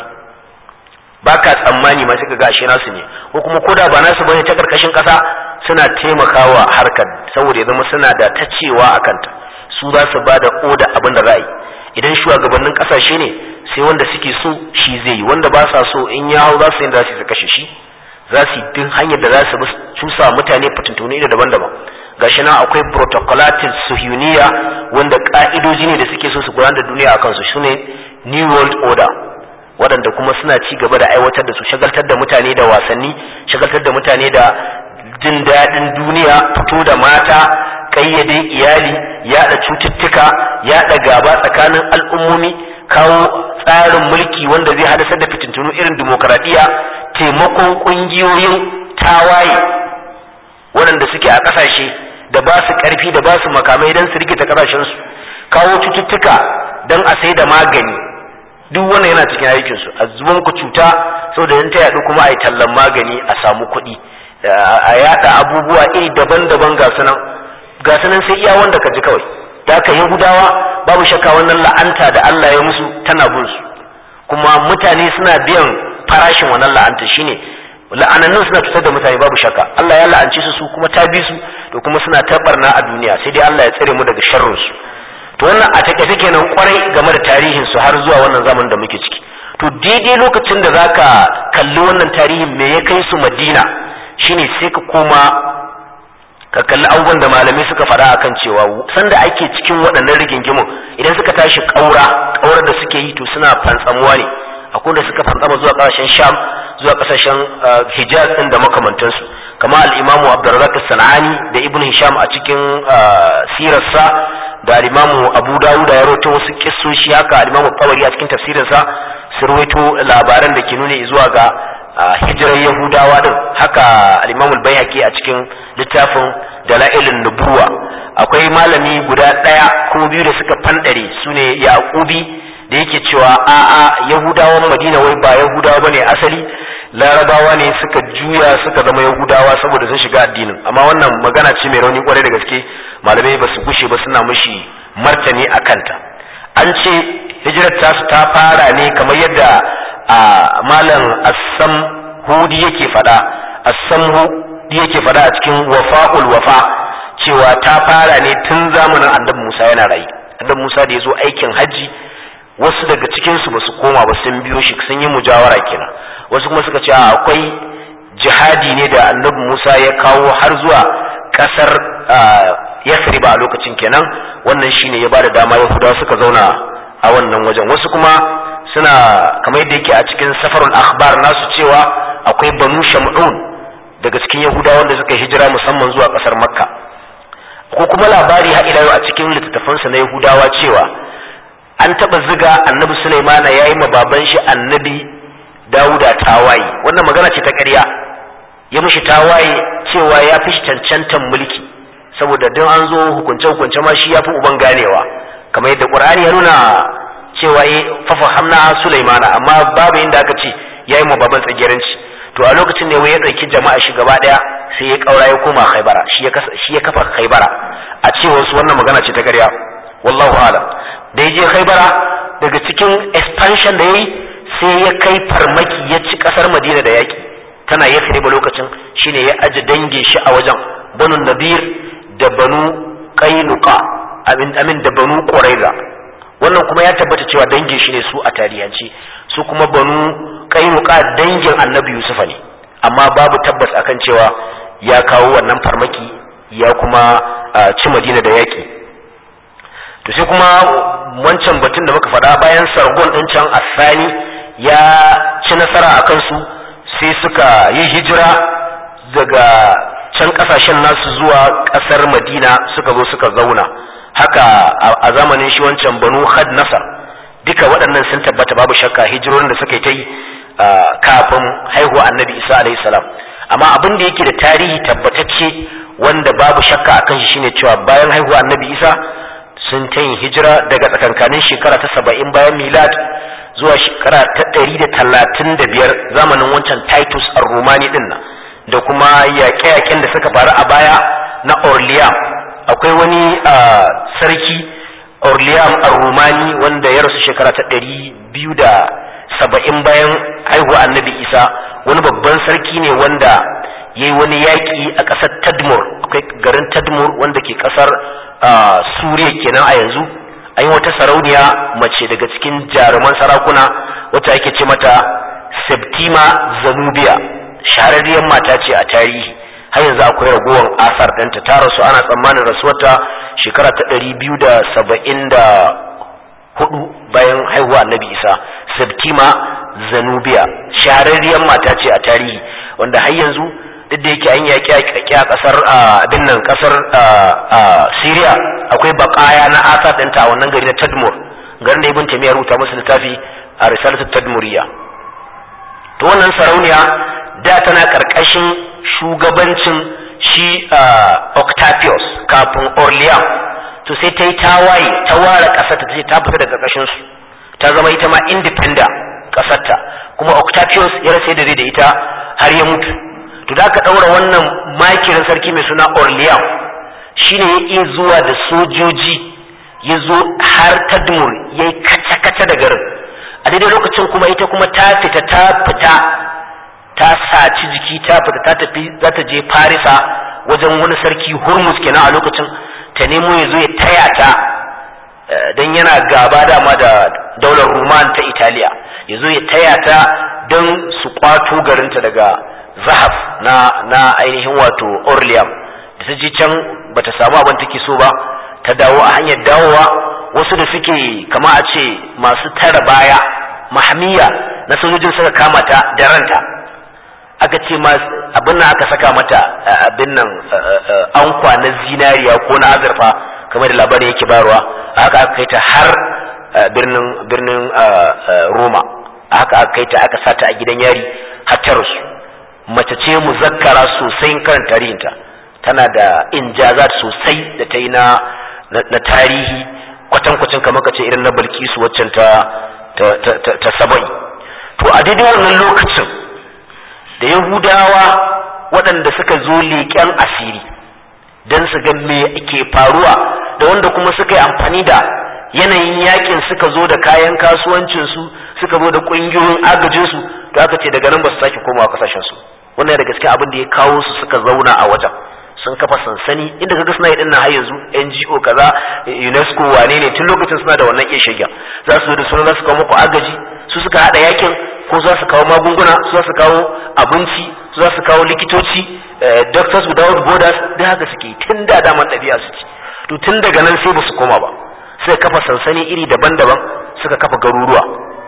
baka tsammani ma sai ka ga ashe nasu ne ko kuma koda ba nasu bane ta karkashin kasa suna taimakawa harkar saboda ya zama suna da ta cewa a kanta su za su ba da oda abin da za a yi idan shugabannin kasashe ne sai wanda suke so shi zai yi wanda ba sa so in ya hau za su yi da su kashe shi za su yi bin hanyar da za su cusa mutane fitintuni da daban-daban gashi nan akwai protocolatin suhuniya wanda ka'idoji ne da suke so su gudanar da duniya a kansu shine new world order waɗanda kuma suna ci gaba da aiwatar da su shagaltar da mutane da wasanni shagaltar da mutane da jin daɗin duniya fito da mata ƙayyade iyali yaɗa cututtuka yaɗa gaba tsakanin al'ummomi kawo tsarin mulki wanda zai hadasar da fitintunu irin dimokuraɗiyya taimakon ƙungiyoyin tawaye waɗanda suke a ƙasashe da ba su ƙarfi da ba su makamai don su rikita ƙasashensu kawo cututtuka don a sai da magani duk wannan yana cikin aikinsu a zuban ku cuta saboda in ta yaɗu kuma a yi tallan magani a samu kuɗi a yaɗa abubuwa iri daban-daban ga sunan ga sunan sai iya wanda ka ji kawai da ka yahudawa babu shakka wannan la'anta da Allah ya musu tana bin su kuma mutane suna biyan farashin wannan la'anta shine la'anannun suna cutar da mutane babu shakka Allah ya la'anci su su kuma ta bi su to kuma suna tabarna a duniya sai dai Allah ya tsare mu daga sharrin su to wannan a take take nan kwarai game da tarihin su har zuwa wannan zamanin da muke ciki to daidai lokacin da zaka kalli wannan tarihin me ya kai su Madina shine sai ka koma ka kalli abubuwan da malamai suka faɗa akan cewa sanda ake cikin waɗannan rigingimun idan suka tashi ƙaura ƙaurar da suke yi to suna fantsamuwa ne akwai da suka fantsama zuwa ƙasashen sham zuwa ƙasashen hijaz ɗin da makamantansu kama al'imamu abdurrazak sana'ani da ibn hisham a cikin sirarsa da al'imamu abu dawuda ya rawaito wasu kissoshi haka al'imamu tabari a cikin tafsirinsa sun rawaito labaran da ke nuna zuwa ga hijirar yahudawa din haka al-imam al-baihaqi a cikin littafin dalailun nubuwa akwai malami guda daya ko biyu da suka fandare sune yaqubi da yake cewa a a yahudawan madina wai ba yahudawa bane asali larabawa ne suka juya suka zama yahudawa saboda sun shiga addinin amma wannan magana ce mai rauni kwarai da gaske malamai ba su gushe ba suna mushi martani a kanta an ce hijirar tasu ta fara ne kamar yadda a malam assam hudi yake fada assam hudi yake fada a cikin wafa'ul wafa cewa ta fara ne tun zamanin annabi Musa yana rayu annabi Musa da ya zo aikin hajji wasu daga cikin su basu koma ba sun biyo shi sun yi mujawara kenan wasu kuma suka ce akwai jihadi ne da annabi Musa ya kawo har zuwa kasar Yasriba a lokacin kenan wannan shine ya bada dama Yahudawa suka zauna a wannan wajen wasu kuma suna kamar yadda yake a cikin safarul akhbar nasu cewa akwai banu shamun daga cikin yahudawa wanda suka hijira musamman zuwa kasar makka ko kuma labari ha ila a cikin littattafansa na yahudawa cewa an taba ziga annabi sulaimana yayi ma baban shi annabi dawuda tawaye wannan magana ce ta ƙarya ya mishi tawaye cewa ya fi cancantan mulki saboda don an zo hukunce hukunce ma shi ya fi uban ganewa kamar yadda qur'ani ya nuna cewa ya fafa hamna Sulaimana amma babu inda aka ce yayi mu baban tsageranci to a lokacin ne wai ya dauki jama'a shi gaba daya sai ya kaura ya koma Khaibara shi ya shi ya kafa Khaibara a ce wasu wannan magana ce ta ƙarya wallahu alam da ya je Khaibara daga cikin expansion da yayi sai ya kai farmaki ya ci kasar Madina da yaki tana Yathrib lokacin shine ya aje dange shi a wajen Banu Nadir da Banu Qainuqa amin amin da Banu Quraiza wannan kuma ya tabbata cewa dangin shi ne su a tarihance su kuma banu kainuka dangin annabi yusufa ne amma babu tabbas akan cewa ya kawo wannan farmaki ya kuma ci madina da yaƙi to sai kuma wancan batun da muka faɗa bayan sargon ɗin can asani ya ci nasara a kansu sai suka yi hijira daga can ƙasashen nasu zuwa ƙasar madina suka zo suka zauna haka a zamanin shi wancan banu had nasar duka waɗannan sun tabbata babu shakka hijirorin da suka yi ta yi kafin haihuwa annabi isa alaihi salam amma abin da yake da tarihi tabbatacce wanda babu shakka a kan shi shine cewa bayan haihuwa annabi isa sun ta yin hijira daga tsakankanin shekara ta saba'in bayan milad zuwa shekara ta ɗari da talatin da biyar zamanin wancan titus ar-rumani ɗin nan da kuma yaƙe-yaƙen da suka faru a baya na orleans akwai wani sarki Orlean Ar-Rumani wanda ya rasu shekara ta ɗari biyu da saba'in bayan haihuwa annabi Isa wani babban sarki ne wanda ya yi wani yaƙi a ƙasar Tadmur akwai garin Tadmur wanda ke ƙasar Suriya kenan a yanzu an yi wata sarauniya mace daga cikin jaruman sarakuna wata ake ce mata Septima Zanubiya shahararriyar mata ce a tarihi har yanzu akwai ragowar asar ɗanta ta rasu ana tsammanin rasuwarta shekara ta ɗari biyu da saba'in da hudu bayan haihuwa annabi isa septima zanubiya shahararriyar mata ce a tarihi wanda har yanzu duk da yake an yaƙi a ƙasar abin nan ƙasar syria akwai baƙaya na asar ɗinta a wannan gari na tadmur garin da ibn taymiya rubuta musu littafi a risalatu tadmuriya to wannan sarauniya da tana ƙarƙashin shugabancin shi Octavius kafin Orleans to sai ta yi tawaye ta ware ƙasarta ta ce ta fita daga ƙarƙashin su ta zama ita ma independent ƙasarta kuma Octavius ya rasa da da ita har ya mutu to da aka ɗaura wannan makirin sarki mai suna Orleans shine ya iya zuwa da sojoji ya zo har Tadmur ya yi kaca-kaca da garin a daidai lokacin kuma ita kuma ta fita ta fita ta saci jiki ta fita ta tafi za ta je farisa wajen wani sarki hurmus kenan a lokacin ta nemo ya zo ya taya ta don yana gaba dama da daular ruman ta italiya ya zo ya taya ta don su kwato garinta daga zahaf na na ainihin wato orleans da ta je can bata samu abin take so ba ta dawo a hanyar dawowa wasu da suke kama a ce masu tara baya mahamiya na sojojin suka kama ta da ranta aka ce abin nan aka saka mata abin nan ankwa na zinariya ko na azurfa kamar da labarin yake barwa haka aka kai ta har birnin birnin roma haka aka kai ta aka sata a gidan yari har ta rasu mace ce muzakkara sosai karan tarihinta tana da injazat sosai da ta yi na tarihi kwatankwacin kamar ka ce irin na balkisu waccan ta ta saba'i to a daidai wannan lokacin da yahudawa waɗanda suka zo leƙen asiri don su ga me ke faruwa da wanda kuma suka yi amfani da yanayin yakin suka zo da kayan kasuwancinsu suka zo da ƙungiyoyin agajinsu to aka ce daga nan ba su sake komawa kasashensu wannan da gaske abin da ya kawo su suka zauna a wajen sun kafa sansani inda kaga suna yi dinnan har yanzu NGO kaza UNESCO wane ne tun lokacin suna da wannan iya shirya za su zo da suna za su kawo muku agaji su suka hada yakin ko za su kawo magunguna su za su kawo abinci su za su kawo likitoci doctors without borders da haka suke tun da daman ɗabi'a su ci to tun daga nan sai ba su koma ba sai kafa sansani iri daban-daban suka kafa garuruwa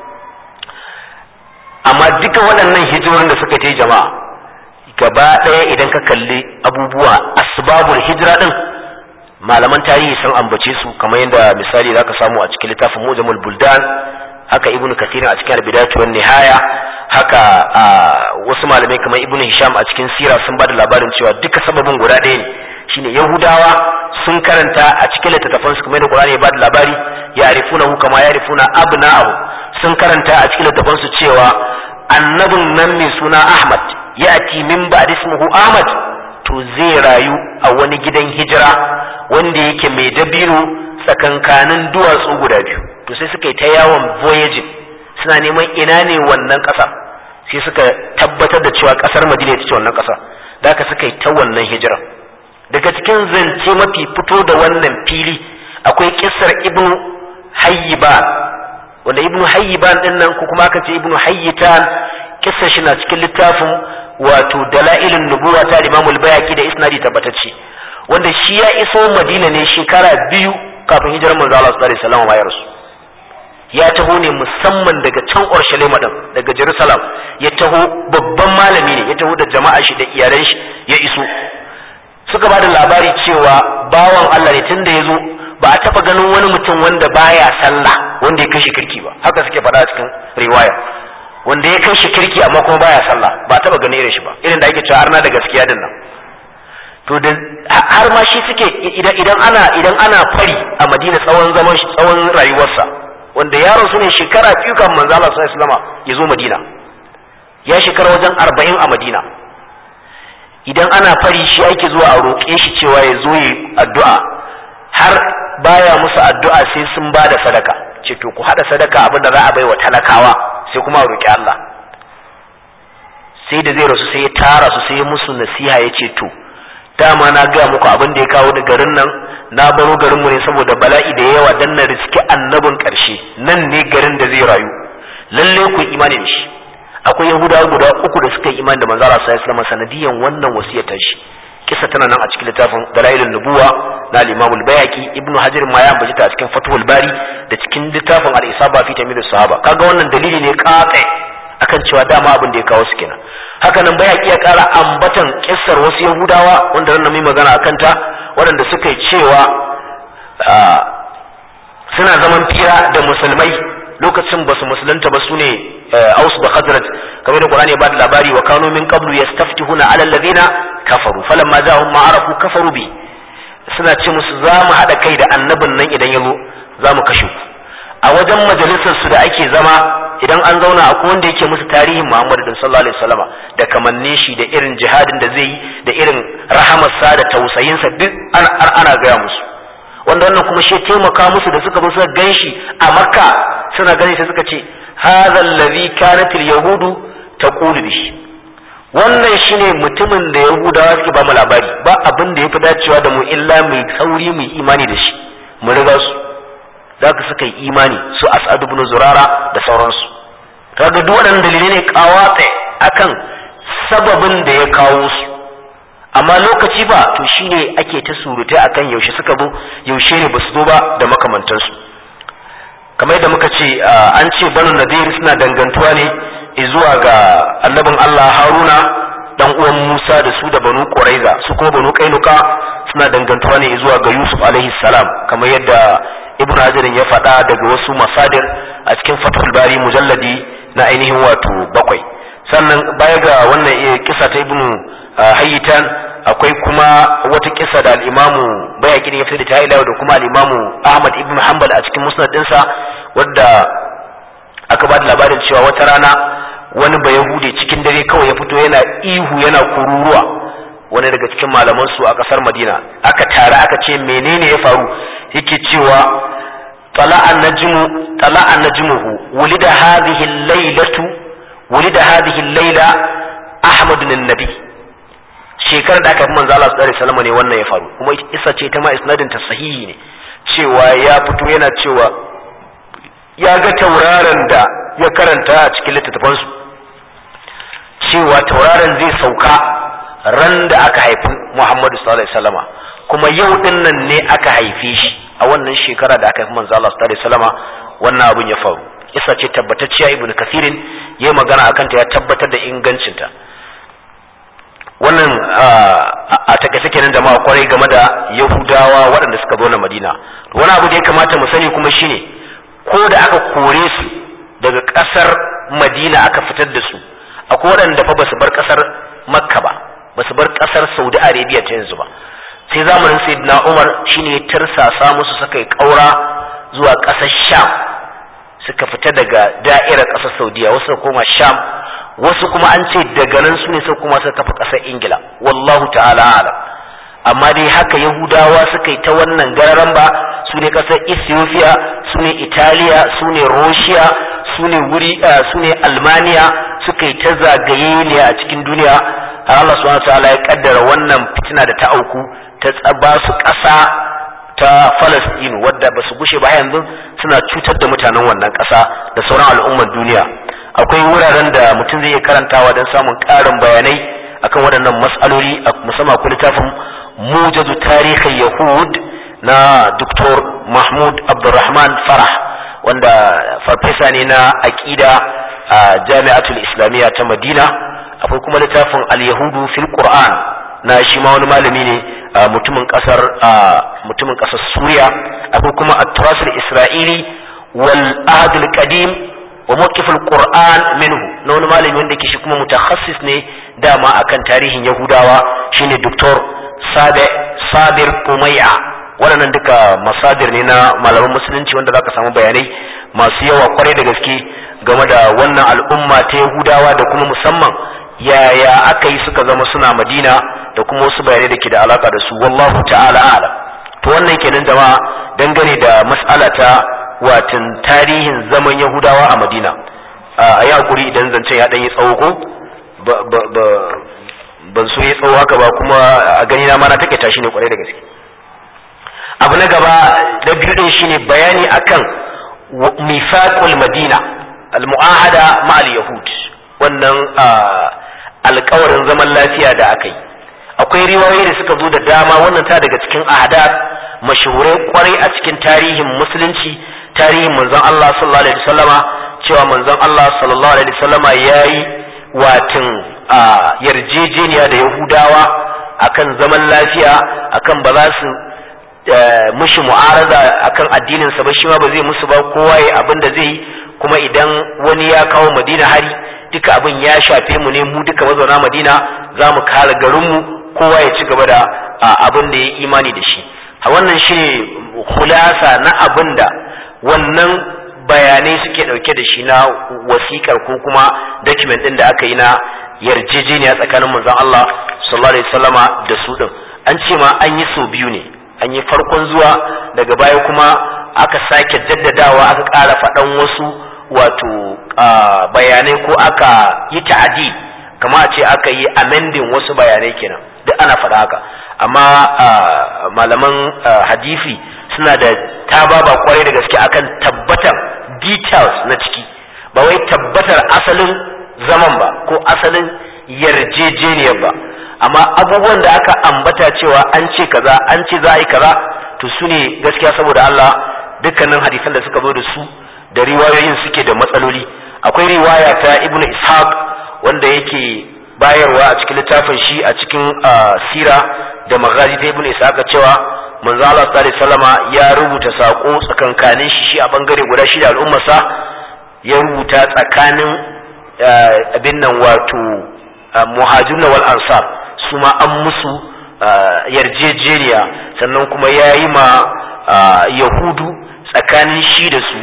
amma duka waɗannan hijirorin da suka yi jama'a gaba ɗaya idan ka kalli abubuwa asbabul hijira ɗin malaman tarihi sun ambace su kamar yadda misali zaka samu a cikin littafin mujamul buldan haka ibnu kathir a cikin al-bidayatu wan nihaya haka wasu malamai kamar ibnu hisham a cikin sira sun bada labarin cewa duka sababin guda ɗaya ne shine yahudawa sun karanta a cikin littattafan su kamar da qur'ani ya bada labari ya arifunahu kama ya arifuna abna'ahu sun karanta a cikin littattafan su cewa annabin nan mai suna ahmad ya'ti min ba'd ismuhu ahmad to zai rayu a wani gidan hijira wanda yake mai dabino tsakankanin duwatsu guda biyu to sai suka yi ta yawon voyaging suna neman ina ne wannan ƙasa sai suka tabbatar da cewa ƙasar madina ita ce wannan ƙasa da haka suka yi ta wannan hijira daga cikin zance mafi fito da wannan fili akwai kissar ibnu hayyiban wanda ibnu hayyiban din nan ko kuma aka ce ibnu hayyitan kissar shi na cikin littafin wato dalailun nubuwa ta imamul bayaki da isnadi tabbatacce wanda shi ya iso madina ne shekara biyu kafin hijirar manzo Allah sallallahu alaihi wasallam ya rasu ya taho ne musamman daga can Urshalima din daga Jerusalem ya taho babban malami ne ya taho da jama'a shi da iyalan shi ya iso suka ba da labari cewa bawan Allah ne tunda ya zo ba a taba ganin wani mutum wanda baya sallah wanda ya kai shi kirki ba haka suke faɗa a cikin riwaya wanda ya kai shi kirki amma kuma baya sallah ba a taba ganin irin shi ba irin da ake cewa arna da gaskiya din nan to da har ma shi suke idan idan ana idan ana fari a Madina tsawon zaman shi tsawon rayuwarsa wanda yaron su ne shekara biyu kan manzo Allah sallallahu alaihi wasallam ya zo Madina ya shekara wajen 40 a Madina idan ana fari shi ake zuwa a roƙe shi cewa ya zo yi addu'a har baya musu addu'a sai sun ba da sadaka ce to ku haɗa sadaka abin da za a bai wa talakawa sai kuma a roƙi Allah sai da zai rasu sai ya tara su sai ya musu nasiha ya ce to dama na gaya muku abin da ya kawo da garin nan na baro garinmu ne saboda bala'i da yawa dan na riski annabin ƙarshe nan ne garin da zai rayu lalle ku imani da shi akwai yahudawa guda uku da suka yi imani da manzo Allah sallallahu alaihi sanadiyan wannan wasiyar ta shi kisa tana nan a cikin littafin dalailun nubuwa na al-imam al-bayhaqi ibnu hajar ma ya ambaci ta a cikin fathul bari da cikin littafin al-isaba fi tamyiz sahaba kaga wannan dalili ne katse akan cewa dama abin da ya kawo su kenan haka nan bayhaqi ya kara ambatan kissar wasu yahudawa wanda ran mai magana akan ta waɗanda suka yi cewa suna zaman fira da musulmai lokacin basu musulunta ba su ne aus da khazraj kamar da qur'ani ya bada labari wa kanu min qablu yastaftihuna ala alladhina kafaru falamma ja'ahum ma arafu kafaru bi suna ce musu za mu hada kai da annabin nan idan yazo za mu kashe ku a wajen majalisar su da ake zama idan an zauna akwai wanda yake musu tarihin Muhammad bin sallallahu alaihi wasallama da kamannin shi da irin jihadin da zai yi da irin rahamarsa da tausayinsa duk ana gaya musu wanda wannan kuma shi taimaka musu da suka zo suka ganshi a makka suna ganin sai suka ce hadha allazi kanat alyahudu taqulu bihi wannan shine mutumin da yahudawa suke ba mu labari ba abin da ya fi dacewa da mu illa mai sauri mu imani da shi mu riga su za ka suka yi imani su as'ad ibn zurara da sauransu kaga duk waɗannan dalilai ne kawatsa akan sababin da ya kawo su amma lokaci ba to shine ake ta surutai akan yaushe suka zo yaushe ne basu zo ba da makamantansu kamar yadda muka ce an ce banu nadir suna dangantuwa ne zuwa ga annabin Allah Haruna dan uwan Musa da su da banu Quraiza su kuma banu Kainuka suna dangantuwa ne zuwa ga Yusuf alaihi salam kamar yadda Ibn Hajar ya faɗa daga wasu masadir a cikin Fathul Bari mujalladi na ainihin wato bakwai sannan baya ga wannan kisa ta Ibn Hayyitan akwai kuma wata kisa da al-Imamu Bayhaqi ya fitar da ta da kuma al-Imamu Ahmad ibn Hanbal a cikin musnad ɗinsa wadda aka ba da labarin cewa wata rana wani ba yahude cikin dare kawai ya fito yana ihu yana kururuwa wani daga cikin malaman su a kasar madina aka tare aka ce menene ya faru yake cewa tala'a najmu tala'a najmuhu wulida hadhihi al-lailatu wulida hadhihi al-laila ahmad bin nabi shekarar da aka fi manzo Allah sallallahu alaihi wasallam ne wannan ya faru kuma isa ce ta ma isnadin ta sahihi ne cewa ya fito yana cewa ya ga tauraron da ya karanta a cikin littattafansu cewa tauraron zai sauka ran da aka haifi Muhammadu sallallahu alaihi wasallama kuma yau din nan ne aka haife shi a wannan shekara da aka haifi manzo Allah sallallahu alaihi wasallama wannan abin ya faru isa ce tabbatacciya ibnu kathirin yayi magana akan ta ya tabbatar da ingancinta wannan a takaice kenan jama'a kwarai game da yahudawa waɗanda suka zo na madina wani abu da ya kamata mu sani kuma shine ko da aka kore su daga ƙasar madina aka fitar da su akwai waɗanda fa basu bar ƙasar makka ba basu bar ƙasar saudi arabia ta yanzu ba sai zamanin sayyidina umar shine ya tirsasa musu suka yi ƙaura zuwa ƙasar sham suka fita daga da'irar ƙasar saudiya wasu koma sham wasu kuma an ce daga nan su ne sai kuma suka kafa ƙasar ingila wallahu ta'ala alam amma dai haka yahudawa suka yi ta wannan gararan ba su ne ƙasar ethiopia su ne italiya su ne russia su ne wuri su ne almaniya suka yi ta zagaye ne a cikin duniya har Allah subhanahu ta'ala ya kaddara wannan fitina da ta auku ta tsaba su ƙasa ta Falasɗinu wadda ba su gushe ba yanzu suna cutar da mutanen wannan ƙasa da sauran al'ummar duniya akwai wuraren da mutum zai iya karantawa don samun ƙarin bayanai akan waɗannan mas'aloli musamman akwai littafin mujazu tarihin yahud na Dr. Mahmud Abdulrahman Farah wanda farfesa ne na aƙida a jami'atul islamiyya ta Madina akwai kuma littafin al-yahudu fil Qur'an na shi ma wani malami ne mutumin kasar mutumin kasar Suriya akwai kuma at-turas al-isra'ili wal ahd al-qadim wa mawqif al-Qur'an minhu na wani malami wanda ke shi kuma mutakhassis ne dama akan tarihin Yahudawa shine Dr. Sabe Sabir Umayya waɗannan duka masadir ne na malaman musulunci wanda zaka samu bayanai masu yawa kwarai da gaske game da wannan al'umma ta Yahudawa da kuma musamman yaya aka yi suka zama suna Madina da kuma wasu bayanai da ke da alaka da su wallahu ta'ala a'lam to wannan kenan jama'a dangane da mas'ala ta watan tarihin zaman Yahudawa a Madina a yi hakuri idan zancen ya ɗan yi tsawo ko ban so ya tsawo haka ba kuma a gani na mana take tashi ne kwarai da gaske abu na gaba na biyu din shine bayani akan mifaqul madina al-mu'ahada ma'al yahud wannan alkawarin zaman lafiya da aka yi akwai riwayoyi da suka zo da dama wannan ta daga cikin ahadar mashahurai kwarai a cikin tarihin musulunci tarihin manzon Allah sallallahu alaihi wasallama cewa manzon Allah sallallahu alaihi wasallama yayi watin yarjejeniya da yahudawa akan zaman lafiya akan ba za su mushi mu'arada akan addinin sa ba shi ma ba zai musu ba kowa ya abin da zai kuma idan wani ya kawo madina hari duka abin ya shafe mu ne mu duka mazauna madina za mu kare garinmu kowa ya ci gaba da abin da ya imani da shi a wannan shi ne hulasa na abin da wannan bayanai suke ɗauke da shi na wasikar ko kuma document ɗin da aka yi na yarjejeniya tsakanin manzon Allah sallallahu alaihi wasallama da su ɗin an ce ma an yi sau biyu ne an yi farkon zuwa daga baya kuma aka sake jaddadawa aka ƙara faɗan wasu wato bayanai ko aka yi ta'adi kama a ce aka yi amending wasu bayanai kenan duk ana faɗa haka amma malaman hadisi suna da tababa kwarai da gaske akan tabbatar details na ciki ba wai tabbatar asalin zaman ba ko asalin yarjejeniyar ba amma abubuwan da aka ambata cewa an ce kaza an ce za a yi kaza to su ne gaskiya saboda Allah dukkanin hadisan da suka zo da su da riwayoyin suke da matsaloli akwai riwaya ta ibnu ishaq wanda yake bayarwa a cikin littafin shi a cikin sira da magazi ta ibnu ishaq cewa manzo Allah sallallahu alaihi wasallama ya rubuta sako tsakankanin shi shi a bangare guda shi da al'ummarsa ya rubuta tsakanin abin nan wato muhajirun wal ansar su ma an musu yarjejeniya sannan kuma ya yi ma yahudu tsakanin shi da su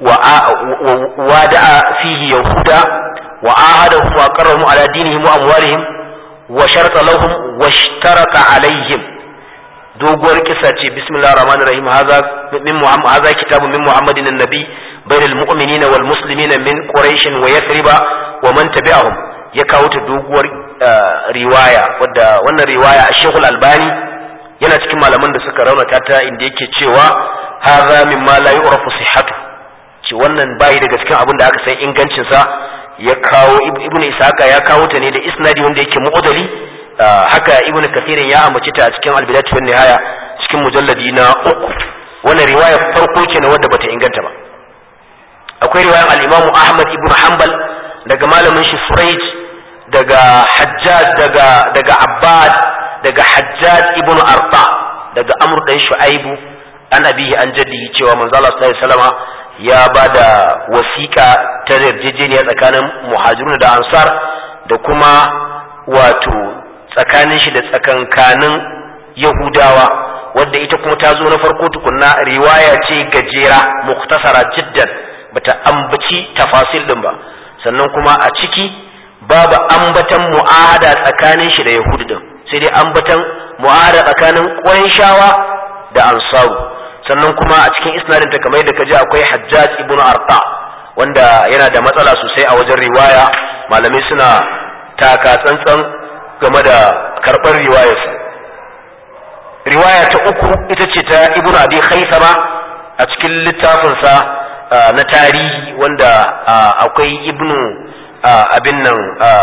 wa da'a fihi yahuda wa ahadahum wa qarrahum ala dinihim wa amwalihim wa sharata lahum wa ishtaraka alaihim doguwar kisa ce bismillahir rahmanir rahim haza min muhammad haza kitabun min muhammadin annabi bainal mu'minina wal muslimina min quraish wa yathriba wa man tabi'ahum ya kawo ta doguwar riwaya wadda wannan riwaya a shekul albani yana cikin malaman da suka raunata ta inda yake cewa haza mimma la yu'rafu sihhatu ce wannan bayi daga cikin abin da aka san ingancin sa ya kawo ibnu isaka ya kawo ta ne da isnadi wanda yake mu'adali haka ibnu kathirin ya ambaci ta a cikin albidatu wan nihaya cikin mujalladi na uku wannan riwaya farko kenan wadda bata inganta ba akwai riwayar al-imamu ahmad ibnu hanbal daga malamin shi Suraij daga Hajjaj daga daga Abbad daga Hajjaj ibn Arta daga Amr dan Shu'aibu an abihi an jaddi cewa manzo Allah sallallahu alaihi wasallama ya bada wasiƙa ta yarjejeniya tsakanin muhajirun da ansar da kuma wato tsakanin shi da tsakankanin Yahudawa wadda ita kuma ta zo na farko tukunna riwaya ce gajera muktasara jiddan bata ambaci tafasil din ba sannan kuma a ciki babu ambatan mu'ahada tsakanin shi da yahudu din sai dai ambatan mu'ahada tsakanin ƙurayshawa da ansaru sannan kuma a cikin isnadin ta kamar yadda kaji akwai hajjaj ibnu arta wanda yana da matsala sosai a wajen riwaya malamai suna taka tsantsan game da karɓar riwayarsa riwaya ta uku ita ce ta ibnu abi khaisama a cikin littafinsa na tarihi wanda akwai ibnu abin nan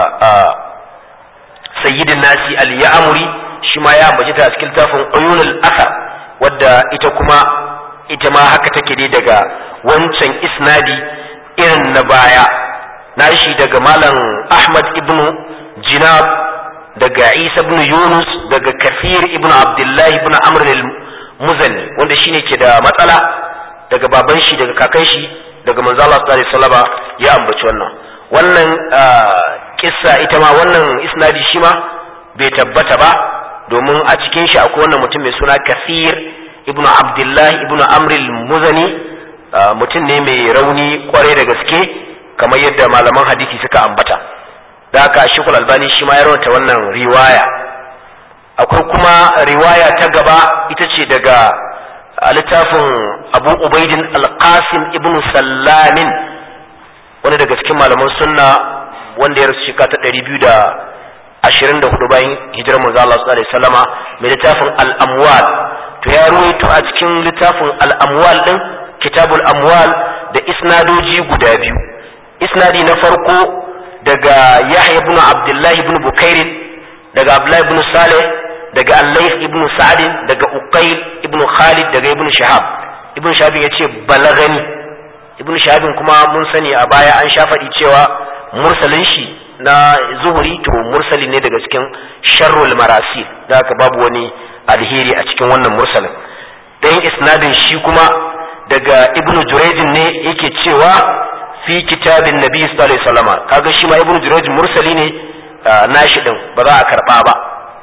sayyidin nasi al-ya'muri shi ma ya ambaci ta a cikin littafin uyunul asar wadda ita kuma ita ma haka take dai daga wancan isnadi irin na baya nashi daga malam ahmad ibn jinab daga isa ibn yunus daga kafir ibn abdullahi ibn amr al-muzani wanda shine ke da matsala daga baban shi daga kakan shi daga manzo Allah sallallahu alaihi wasallam ya ambaci wannan wannan kissa ita ma wannan isnadi shi ma bai tabbata ba domin a cikin shi akwai wannan mutum mai suna Kathir ibnu Abdullah ibnu Amr al-Muzani mutum ne mai rauni kwarai da gaske kamar yadda malaman hadisi suka ambata da haka Sheikhul Albani shi ma ya rawaita wannan riwaya akwai kuma riwaya ta gaba ita ce daga a littafin abu ubaidin alqasim ibn sallamin wani daga cikin malaman sunna wanda ya rasu shekara ta ɗari biyu da ashirin da hudu bayan hijirar manzo Allah sallallahu alaihi wasallama mai littafin al-amwal to ya ruwaito a cikin littafin al-amwal din kitabul amwal da isnadoji guda biyu isnadi na farko daga yahya ibn abdullahi ibn bukairin daga abdullahi ibn saleh daga Al-Layth ibn Sa'd daga Uqayl ibn Khalid daga Ibn Shahab Ibn Shahab yace balagani Ibn Shahab kuma mun sani a baya an sha faɗi cewa mursalin shi na zuhuri to mursali ne daga cikin sharrul marasil da haka babu wani alheri a cikin wannan mursalin dan isnadin shi kuma daga Ibn Jurayj ne yake cewa fi kitabin Nabi sallallahu alaihi wasallam kaga shi ma Ibn Jurayj mursali ne nashi din ba za a karba ba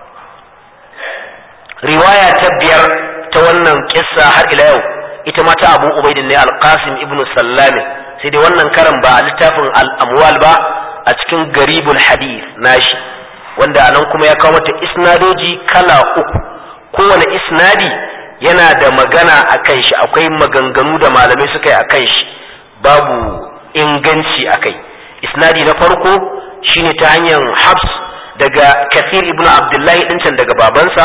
riwaya ta biyar ta wannan kissa har ila yau ita ma ta abu ubaidin ne alqasim ibn sallam sai dai wannan karan ba a littafin al-amwal ba a cikin garibul hadith nashi wanda anan kuma ya kawo mata isnadoji kala uku kowane isnadi yana da magana a kan shi akwai maganganu da malamai suka yi a kan shi babu inganci a kai isnadi na farko shine ta hanyar habs daga kathir ibn abdullahi ɗincan daga babansa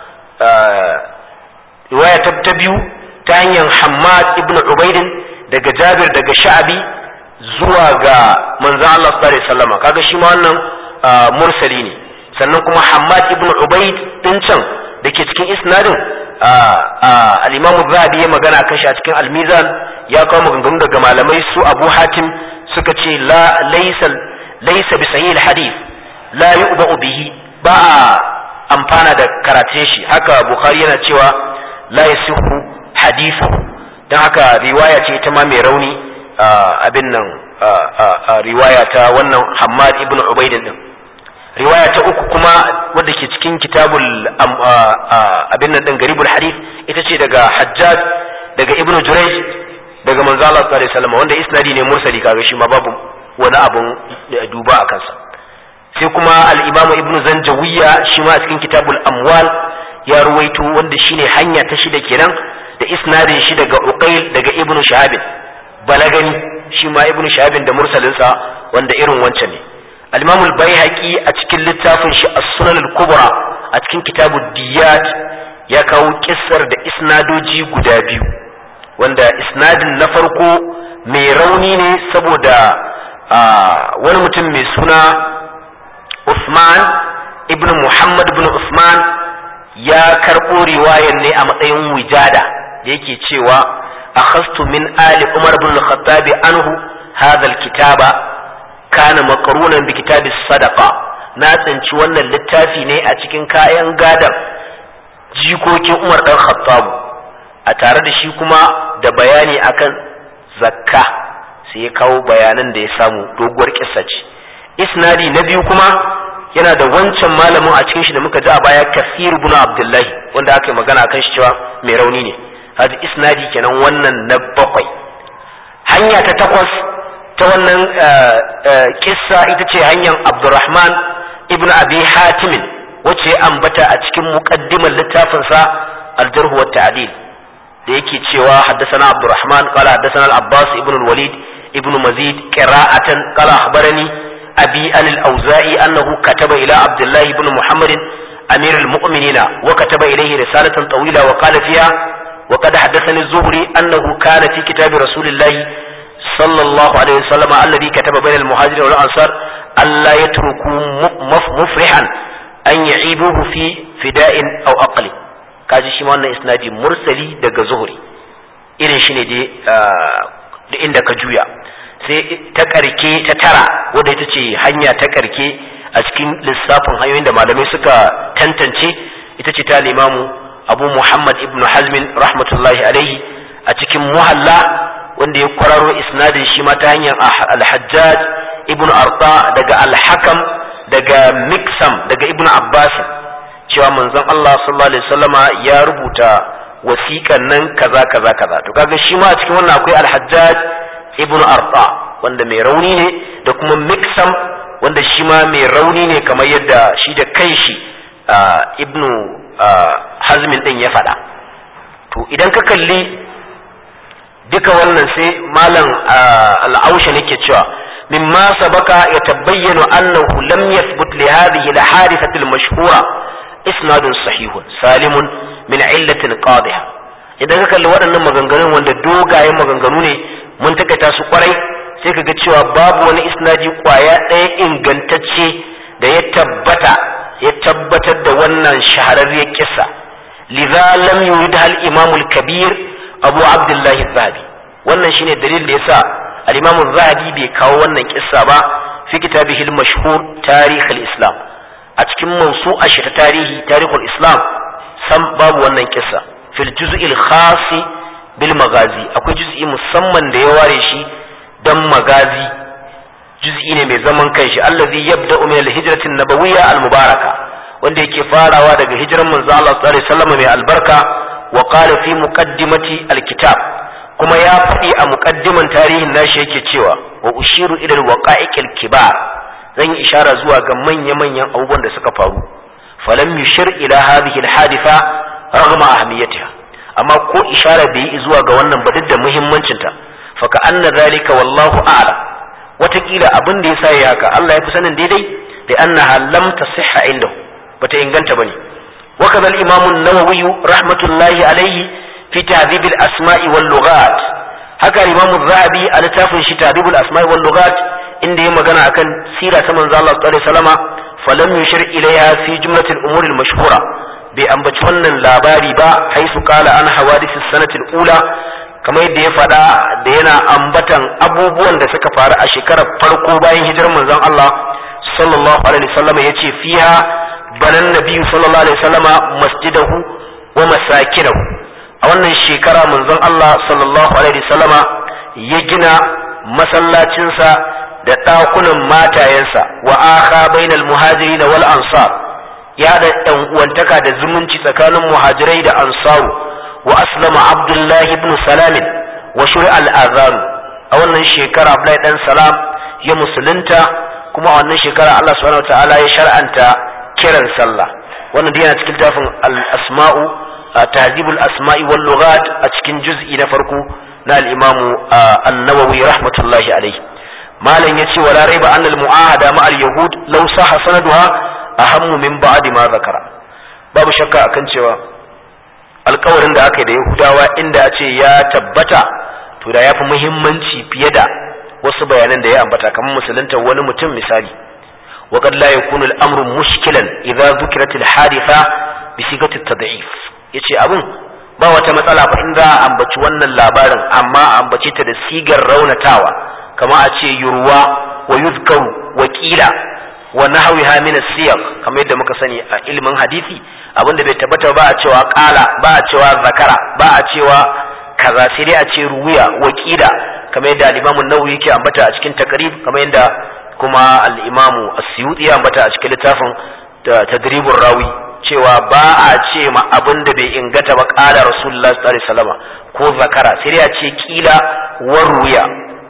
riwaya ta biyu ta hanyar hammad ibn ubaidin daga jabir daga sha'abi zuwa ga manzo Allah sallallahu alaihi wasallam kaga shi ma wannan mursali ne sannan kuma hammad ibn ubaid ɗincan da ke cikin isnadin al-imam zahabi ya magana kan shi a cikin al-mizan ya kawo maganganu daga malamai su abu hatim suka ce la laysa laysa bi sahih al-hadith la yu'ba'u bihi ba amfana da karatun shi haka bukhari yana cewa la yasihu hadithu dan haka riwaya ce ita ma mai rauni abin nan riwaya ta wannan hammad ibn ubaid din riwaya ta uku kuma wadda ke cikin kitabul abin nan din garibul hadith ita ce daga hajjaj daga ibn jurayj daga manzo Allah sallallahu alaihi wasallam wanda isnadi ne mursali kaga shi ma babu wani abun duba a kansa sai kuma al-imam ibn zanjawiya shi ma cikin kitabul amwal ya ruwaito wanda shine hanya ta shida kenan da isnadin shi daga uqail daga ibn shahab balagani shi ma ibn shahab da mursalinsa wanda irin wancan ne al-imam al-baihaqi a cikin littafin shi as-sunan al-kubra a cikin kitabud diyat ya kawo kissar da isnadoji guda biyu wanda isnadin na farko mai rauni ne saboda wani mutum mai suna Usman ibn Muhammad ibn Usman ya karɓo riwayar ne a matsayin wijada da yake cewa akhastu min ali Umar ibn al-Khattab anhu hadha al-kitaba kana maqrunan bi kitabis sadaqa na tsinci wannan littafi ne a cikin kayan gadan jikokin Umar dan Khattab a tare da shi kuma da bayani akan zakka sai ya kawo bayanan da ya samu doguwar kissa ce isnadi na biyu kuma yana da wancan malamin a cikin shi da muka ji a baya kasir ibn abdullahi wanda aka yi magana akan shi cewa mai rauni ne hadi isnadi kenan wannan na bakwai hanya ta takwas ta wannan kissa ita ce hanyar abdurrahman ibn abi hatimin wacce ya ambata a cikin muqaddimar littafinsa al-jarh wa ta'dil da yake cewa haddathana abdurrahman qala haddathana al-abbas ibn al-walid ibn mazid qira'atan qala akhbarani abi an al-auza'i annahu kataba ila abdullah ibn muhammad amir al-mu'minin wa kataba ilayhi risalatan tawila wa qala fiha wa qad haddathani az-zuhri annahu kana fi kitab rasulillah sallallahu alaihi wasallam alladhi kataba bayna al-muhajirin wal ansar alla yatruku mufrihan an ya'ibuhu fi fida'in aw aqli kaji shi ma wannan isnadi mursali daga zuhuri irin shi ne da inda ka juya sai ta karke ta tara wadda ita ce hanya ta karke a cikin lissafin hanyoyin da malamai suka tantance ita ce ta limamu abu muhammad ibn hazmin rahmatullahi alaihi a cikin muhalla wanda ya kwararo isnadin shi ma ta hanyar alhajjaj ibn arta daga alhakam daga miksam daga ibn abbasin cewa manzon Allah sallallahu alaihi wasallama ya rubuta wasiƙan nan kaza kaza kaza to kaga shi ma a cikin wannan akwai al-Hajjaj ibn Arta wanda mai rauni ne da kuma Miksam wanda shi ma mai rauni ne kamar yadda shi da kanshi ibn Hazmin din ya faɗa to idan ka kalli duka wannan sai malam al-Ausha nake cewa mimma sabaka yatabayyanu annahu lam yathbut li hadhihi al-hadithati al-mashhura isnadun sahihun salimun min illatin qadiha idan ka kalli waɗannan maganganun wanda dogayen maganganu ne mun takaita su kwarai sai ka ga cewa babu wani isnadi kwaya ɗaya ingantacce da ya tabbata ya tabbatar da wannan shahararriyar kissa lidha lam yurid hal imam al-kabir abu abdullahi zahabi wannan shine dalilin da yasa al-imam zahabi bai kawo wannan kissa ba fi kitabihi al-mashhur tarikh al-islam a cikin mansu a shi ta tarihi tarihul islam san babu wannan kissa fil juz'il khasi bil magazi akwai juz'i musamman da ya ware shi dan magazi juz'i ne mai zaman kanshi allazi yabda'u min al-hijrati an-nabawiyya al-mubaraka wanda yake farawa daga hijiran manzo Allah sallallahu alaihi wasallam mai albarka wa qala fi muqaddimati al-kitab kuma ya faɗi a muqaddiman tarihin nashi yake cewa wa ushiru ila al-waqa'iq al-kibar zan yi ishara zuwa ga manya-manyan abubuwan da suka faru falam yushir ila hadhihi al-haditha raghma ahamiyatiha amma ko ishara bai yi zuwa ga wannan ba duk da muhimmancinta fa ka anna zalika wallahu a'lam watakila abin da yasa yayi haka Allah ya fi sanin daidai da annaha lam tasihha indahu bata inganta bane wa kadha al-imam an-nawawi rahmatullahi alayhi fi tahdhib al-asma'i wal lughat haka imam az-zahabi a littafin shi tahdhib al-asma'i wal lughat inda ya magana akan sira ta manzo Allah sallallahu alaihi wasallama falam yushir ilaiha fi jumlatil umur al-mashhura bai ambaci wannan labari ba haisu kala an hawadis sanatil ula kamar yadda ya faɗa da yana ambatan abubuwan da suka faru a shekarar farko bayan hijirar manzon Allah sallallahu alaihi wasallam yace fiha banan nabiyyu sallallahu alaihi wasallam masjidahu wa masakinahu a wannan shekara manzon Allah sallallahu alaihi wasallama ya gina masallacinsa da ɗakunan matayensa wa akha bainal muhajirin wal ansar ya da ɗan uwantaka da zumunci tsakanin muhajirai da ansaru wa aslama abdullahi ibn salamin wa shuri al'azan a wannan shekara abdullahi dan salam ya musulunta kuma a wannan shekara Allah subhanahu ta'ala ya shar'anta kiran sallah wannan dai yana cikin tafin al-asma'u tahdhibul asma'i wal lughat a cikin juz'i na farko na al-imamu an-nawawi rahmatullahi alayhi malam yace wala raiba anna al-mu'ahada ma al-yahud law sahha sanaduha ahammu min ba'di ma zakara babu shakka akan cewa alkawarin da aka yi da yahudawa inda ce ya tabbata to da ya fi muhimmanci fiye da wasu bayanan da ya ambata kamar musulunta wani mutum misali وقد لا يكون الأمر مشكلا إذا ذكرت الحادثة بصيغة التضعيف yace abun ba wata matsala fa in za a ambaci wannan labarin amma a ambace ta da sigar raunatawa kama a ce yurwa wa yuzkaru wa qila wa nahwiha min as-siyaq kamar yadda muka sani a ilimin hadisi abinda bai tabbata ba a cewa qala ba a cewa zakara ba a cewa kaza sai dai a ce ruwiya wa qila kamar yadda al-Imam an-Nawawi yake ambata a cikin takrib kamar yadda kuma al-Imam as-Suyuti ya ambata a cikin littafin tadribur rawi cewa ba a ce ma abinda bai ingata ba qala Rasulullah sallallahu alaihi wasallam ko zakara sai dai a ce qila wa ruwiya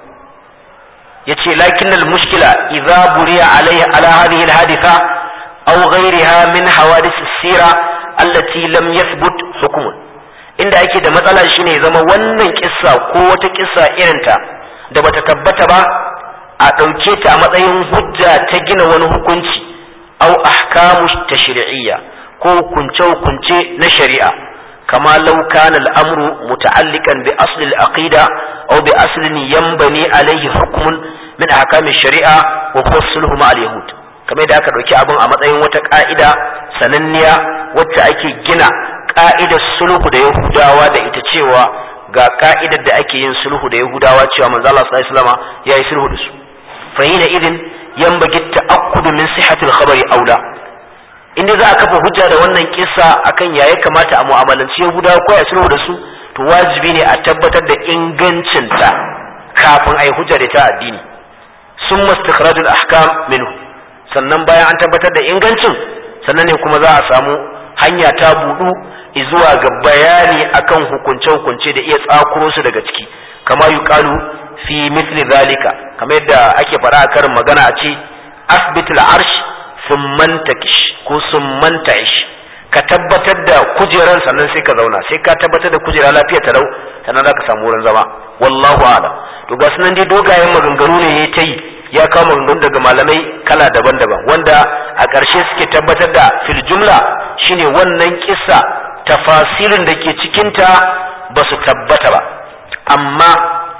yace lakin al-mushkila idza buriya alayhi ala hadhihi al-haditha aw ghayriha min hawadith as-sira allati lam yathbut hukmun inda yake da matsala shine zama wannan kissa ko wata kissa irinta da bata tabbata ba a ɗauke ta a matsayin hujja ta gina wani hukunci aw ahkamu tashri'iyya ko hukunce hukunce na shari'a kama law kana al-amru muta'alliqan bi asli al-aqida aw bi aslin yanbani alayhi hukmun min ahkami shari'a wa huwa sulhu ma al-yahud kamar da aka dauki abin a matsayin wata ka'ida sananniya wacce ake gina ka'idar sulhu da yahudawa da ita cewa ga ka'idar da ake yin sulhu da yahudawa cewa manzo Allah sallallahu alaihi wasallam ya yi sulhu da su fa hina idin yanbaghi ta'akkudu min sihhatil khabari aula inda za a kafa hujja da wannan kissa akan yaya kamata a mu'amalanci yahudawa ko ya sulhu da su to wajibi ne a tabbatar da ingancinta kafin a yi hujja da ta addini sun mastakhrajul ahkam minhu sannan bayan an tabbatar da ingancin sannan ne kuma za a samu hanya ta budu zuwa ga bayani akan hukunce-hukunce da iya tsakuro su daga ciki kama yuqalu fi mithli zalika kamar yadda ake fara a karin magana a ce asbitul arsh summan takish ko summan ta'ish ka tabbatar da kujeran sannan sai ka zauna sai ka tabbatar da kujera lafiya ta lau sannan za ka samu wurin zama wallahu a'lam to ga sunan dai dogayen maganganu ne ya ta yi ya kawo maganganu daga malamai kala daban-daban wanda a ƙarshe suke tabbatar da fil jumla shine wannan kissa tafasirin da ke cikinta ba su tabbata ba amma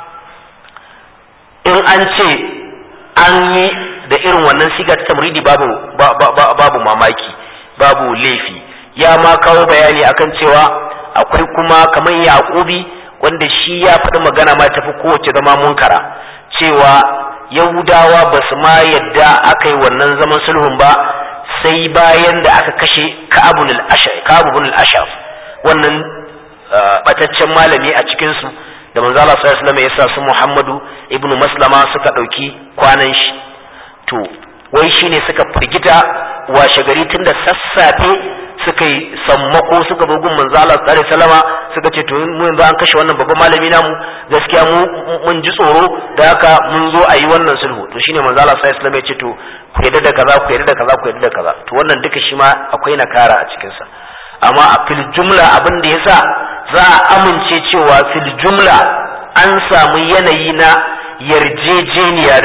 in an ce an yi da irin wannan siga ta tamridi babu babu mamaki babu laifi ya ma kawo bayani akan cewa akwai kuma kamar yaqubi wanda shi ya faɗi magana ma tafi kowace zama munkara cewa yahudawa ba su ma yadda aka yi wannan zaman sulhun ba sai bayan da aka kashe ka'abun al-ashaf wannan bataccen malami a cikinsu da manzo Allah sallallahu alaihi wasallam ya sa su Muhammadu ibnu Maslama suka dauki kwanan shi to wai shine suka firgita washe gari tunda sassafe suka yi sammako suka zo gun manzo Allah sallallahu alaihi wasallama suka ce to mu yanzu an kashe wannan babban malami namu gaskiya mu mun ji tsoro da haka mun zo a yi wannan sulhu to shine manzo Allah sallallahu alaihi wasallam ya ce to ku yarda da kaza ku yarda da kaza ku yarda da kaza to wannan duka shi ma akwai nakara a cikin sa amma a fil jumla abin da yasa za a amince cewa fil jumla an samu yanayi na yarjejeniya da su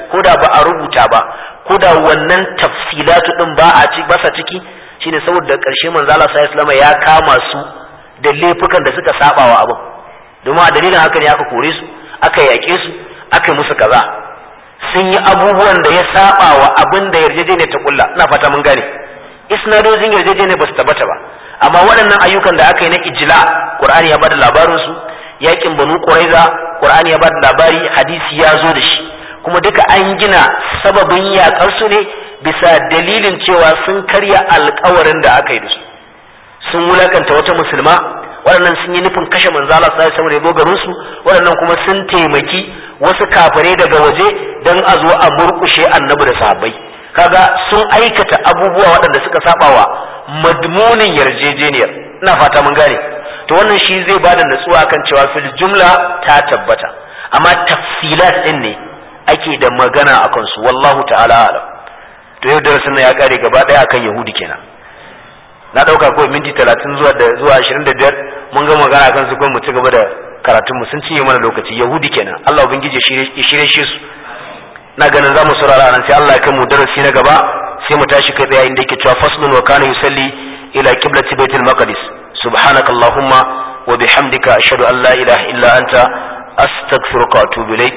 ko da ba a rubuta ba ko da wannan tafsilatu din ba a ci basa ciki shine saboda ƙarshe manzo Allah sallallahu alaihi ya kama su da laifukan da suka saba wa abin domin a dalilin haka ne aka kore su aka yaƙe su aka yi musu kaza sun yi abubuwan da ya saba wa abin da yarjejeniyar ta kulla ina fata mun gane isnadojin yarjejeniyar ba su tabbata ba amma waɗannan ayyukan da aka yi na ijla qur'ani ya bada labarin su yakin banu quraiza qur'ani ya bada labari hadisi ya zo da shi kuma duka an gina sababin yakar su ne bisa dalilin cewa sun karya alkawarin da aka yi da su sun wulakanta wata musulma waɗannan sun yi nufin kashe manzo Allah sallallahu alaihi wasallam garin su waɗannan kuma sun taimaki wasu kafirai daga waje dan a zo a murkushe annabi da sahabbai kaga sun aikata abubuwa waɗanda suka sabawa madmunin yarjejeniyar ina fata mun gane to wannan shi zai bada natsuwa kan cewa fil jumla ta tabbata amma tafsilat din ne ake da magana akan su wallahu ta'ala alam to yau darasin nan ya kare gaba daya akan yahudi kenan na dauka ko minti 30 zuwa da zuwa 25 mun ga magana akan su kuma mu ci gaba da karatun mu sun cinye mana lokaci yahudi kenan Allah ubangiji ya shirye shi su na ganin zamu saurara nan sai Allah ya kai mu darasi na gaba sai mu tashi kai tsaye inda yake cewa faslun wa kana yusalli ila qiblati baitul maqdis subhanakallahumma wa bihamdika ashhadu an la ilaha illa anta astaghfiruka wa atubu ilaik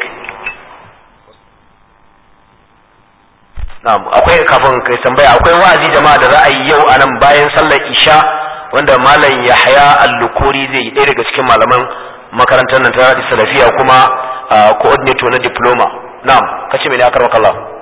na'am akwai kafin kai tambaya akwai wa'azi jama'a da za a yi yau anan bayan sallar isha wanda malam Yahya Al-Lukuri zai yi ɗaya daga cikin malaman makarantar nan ta salafiya kuma coordinator na diploma na'am kace me ne akar Allah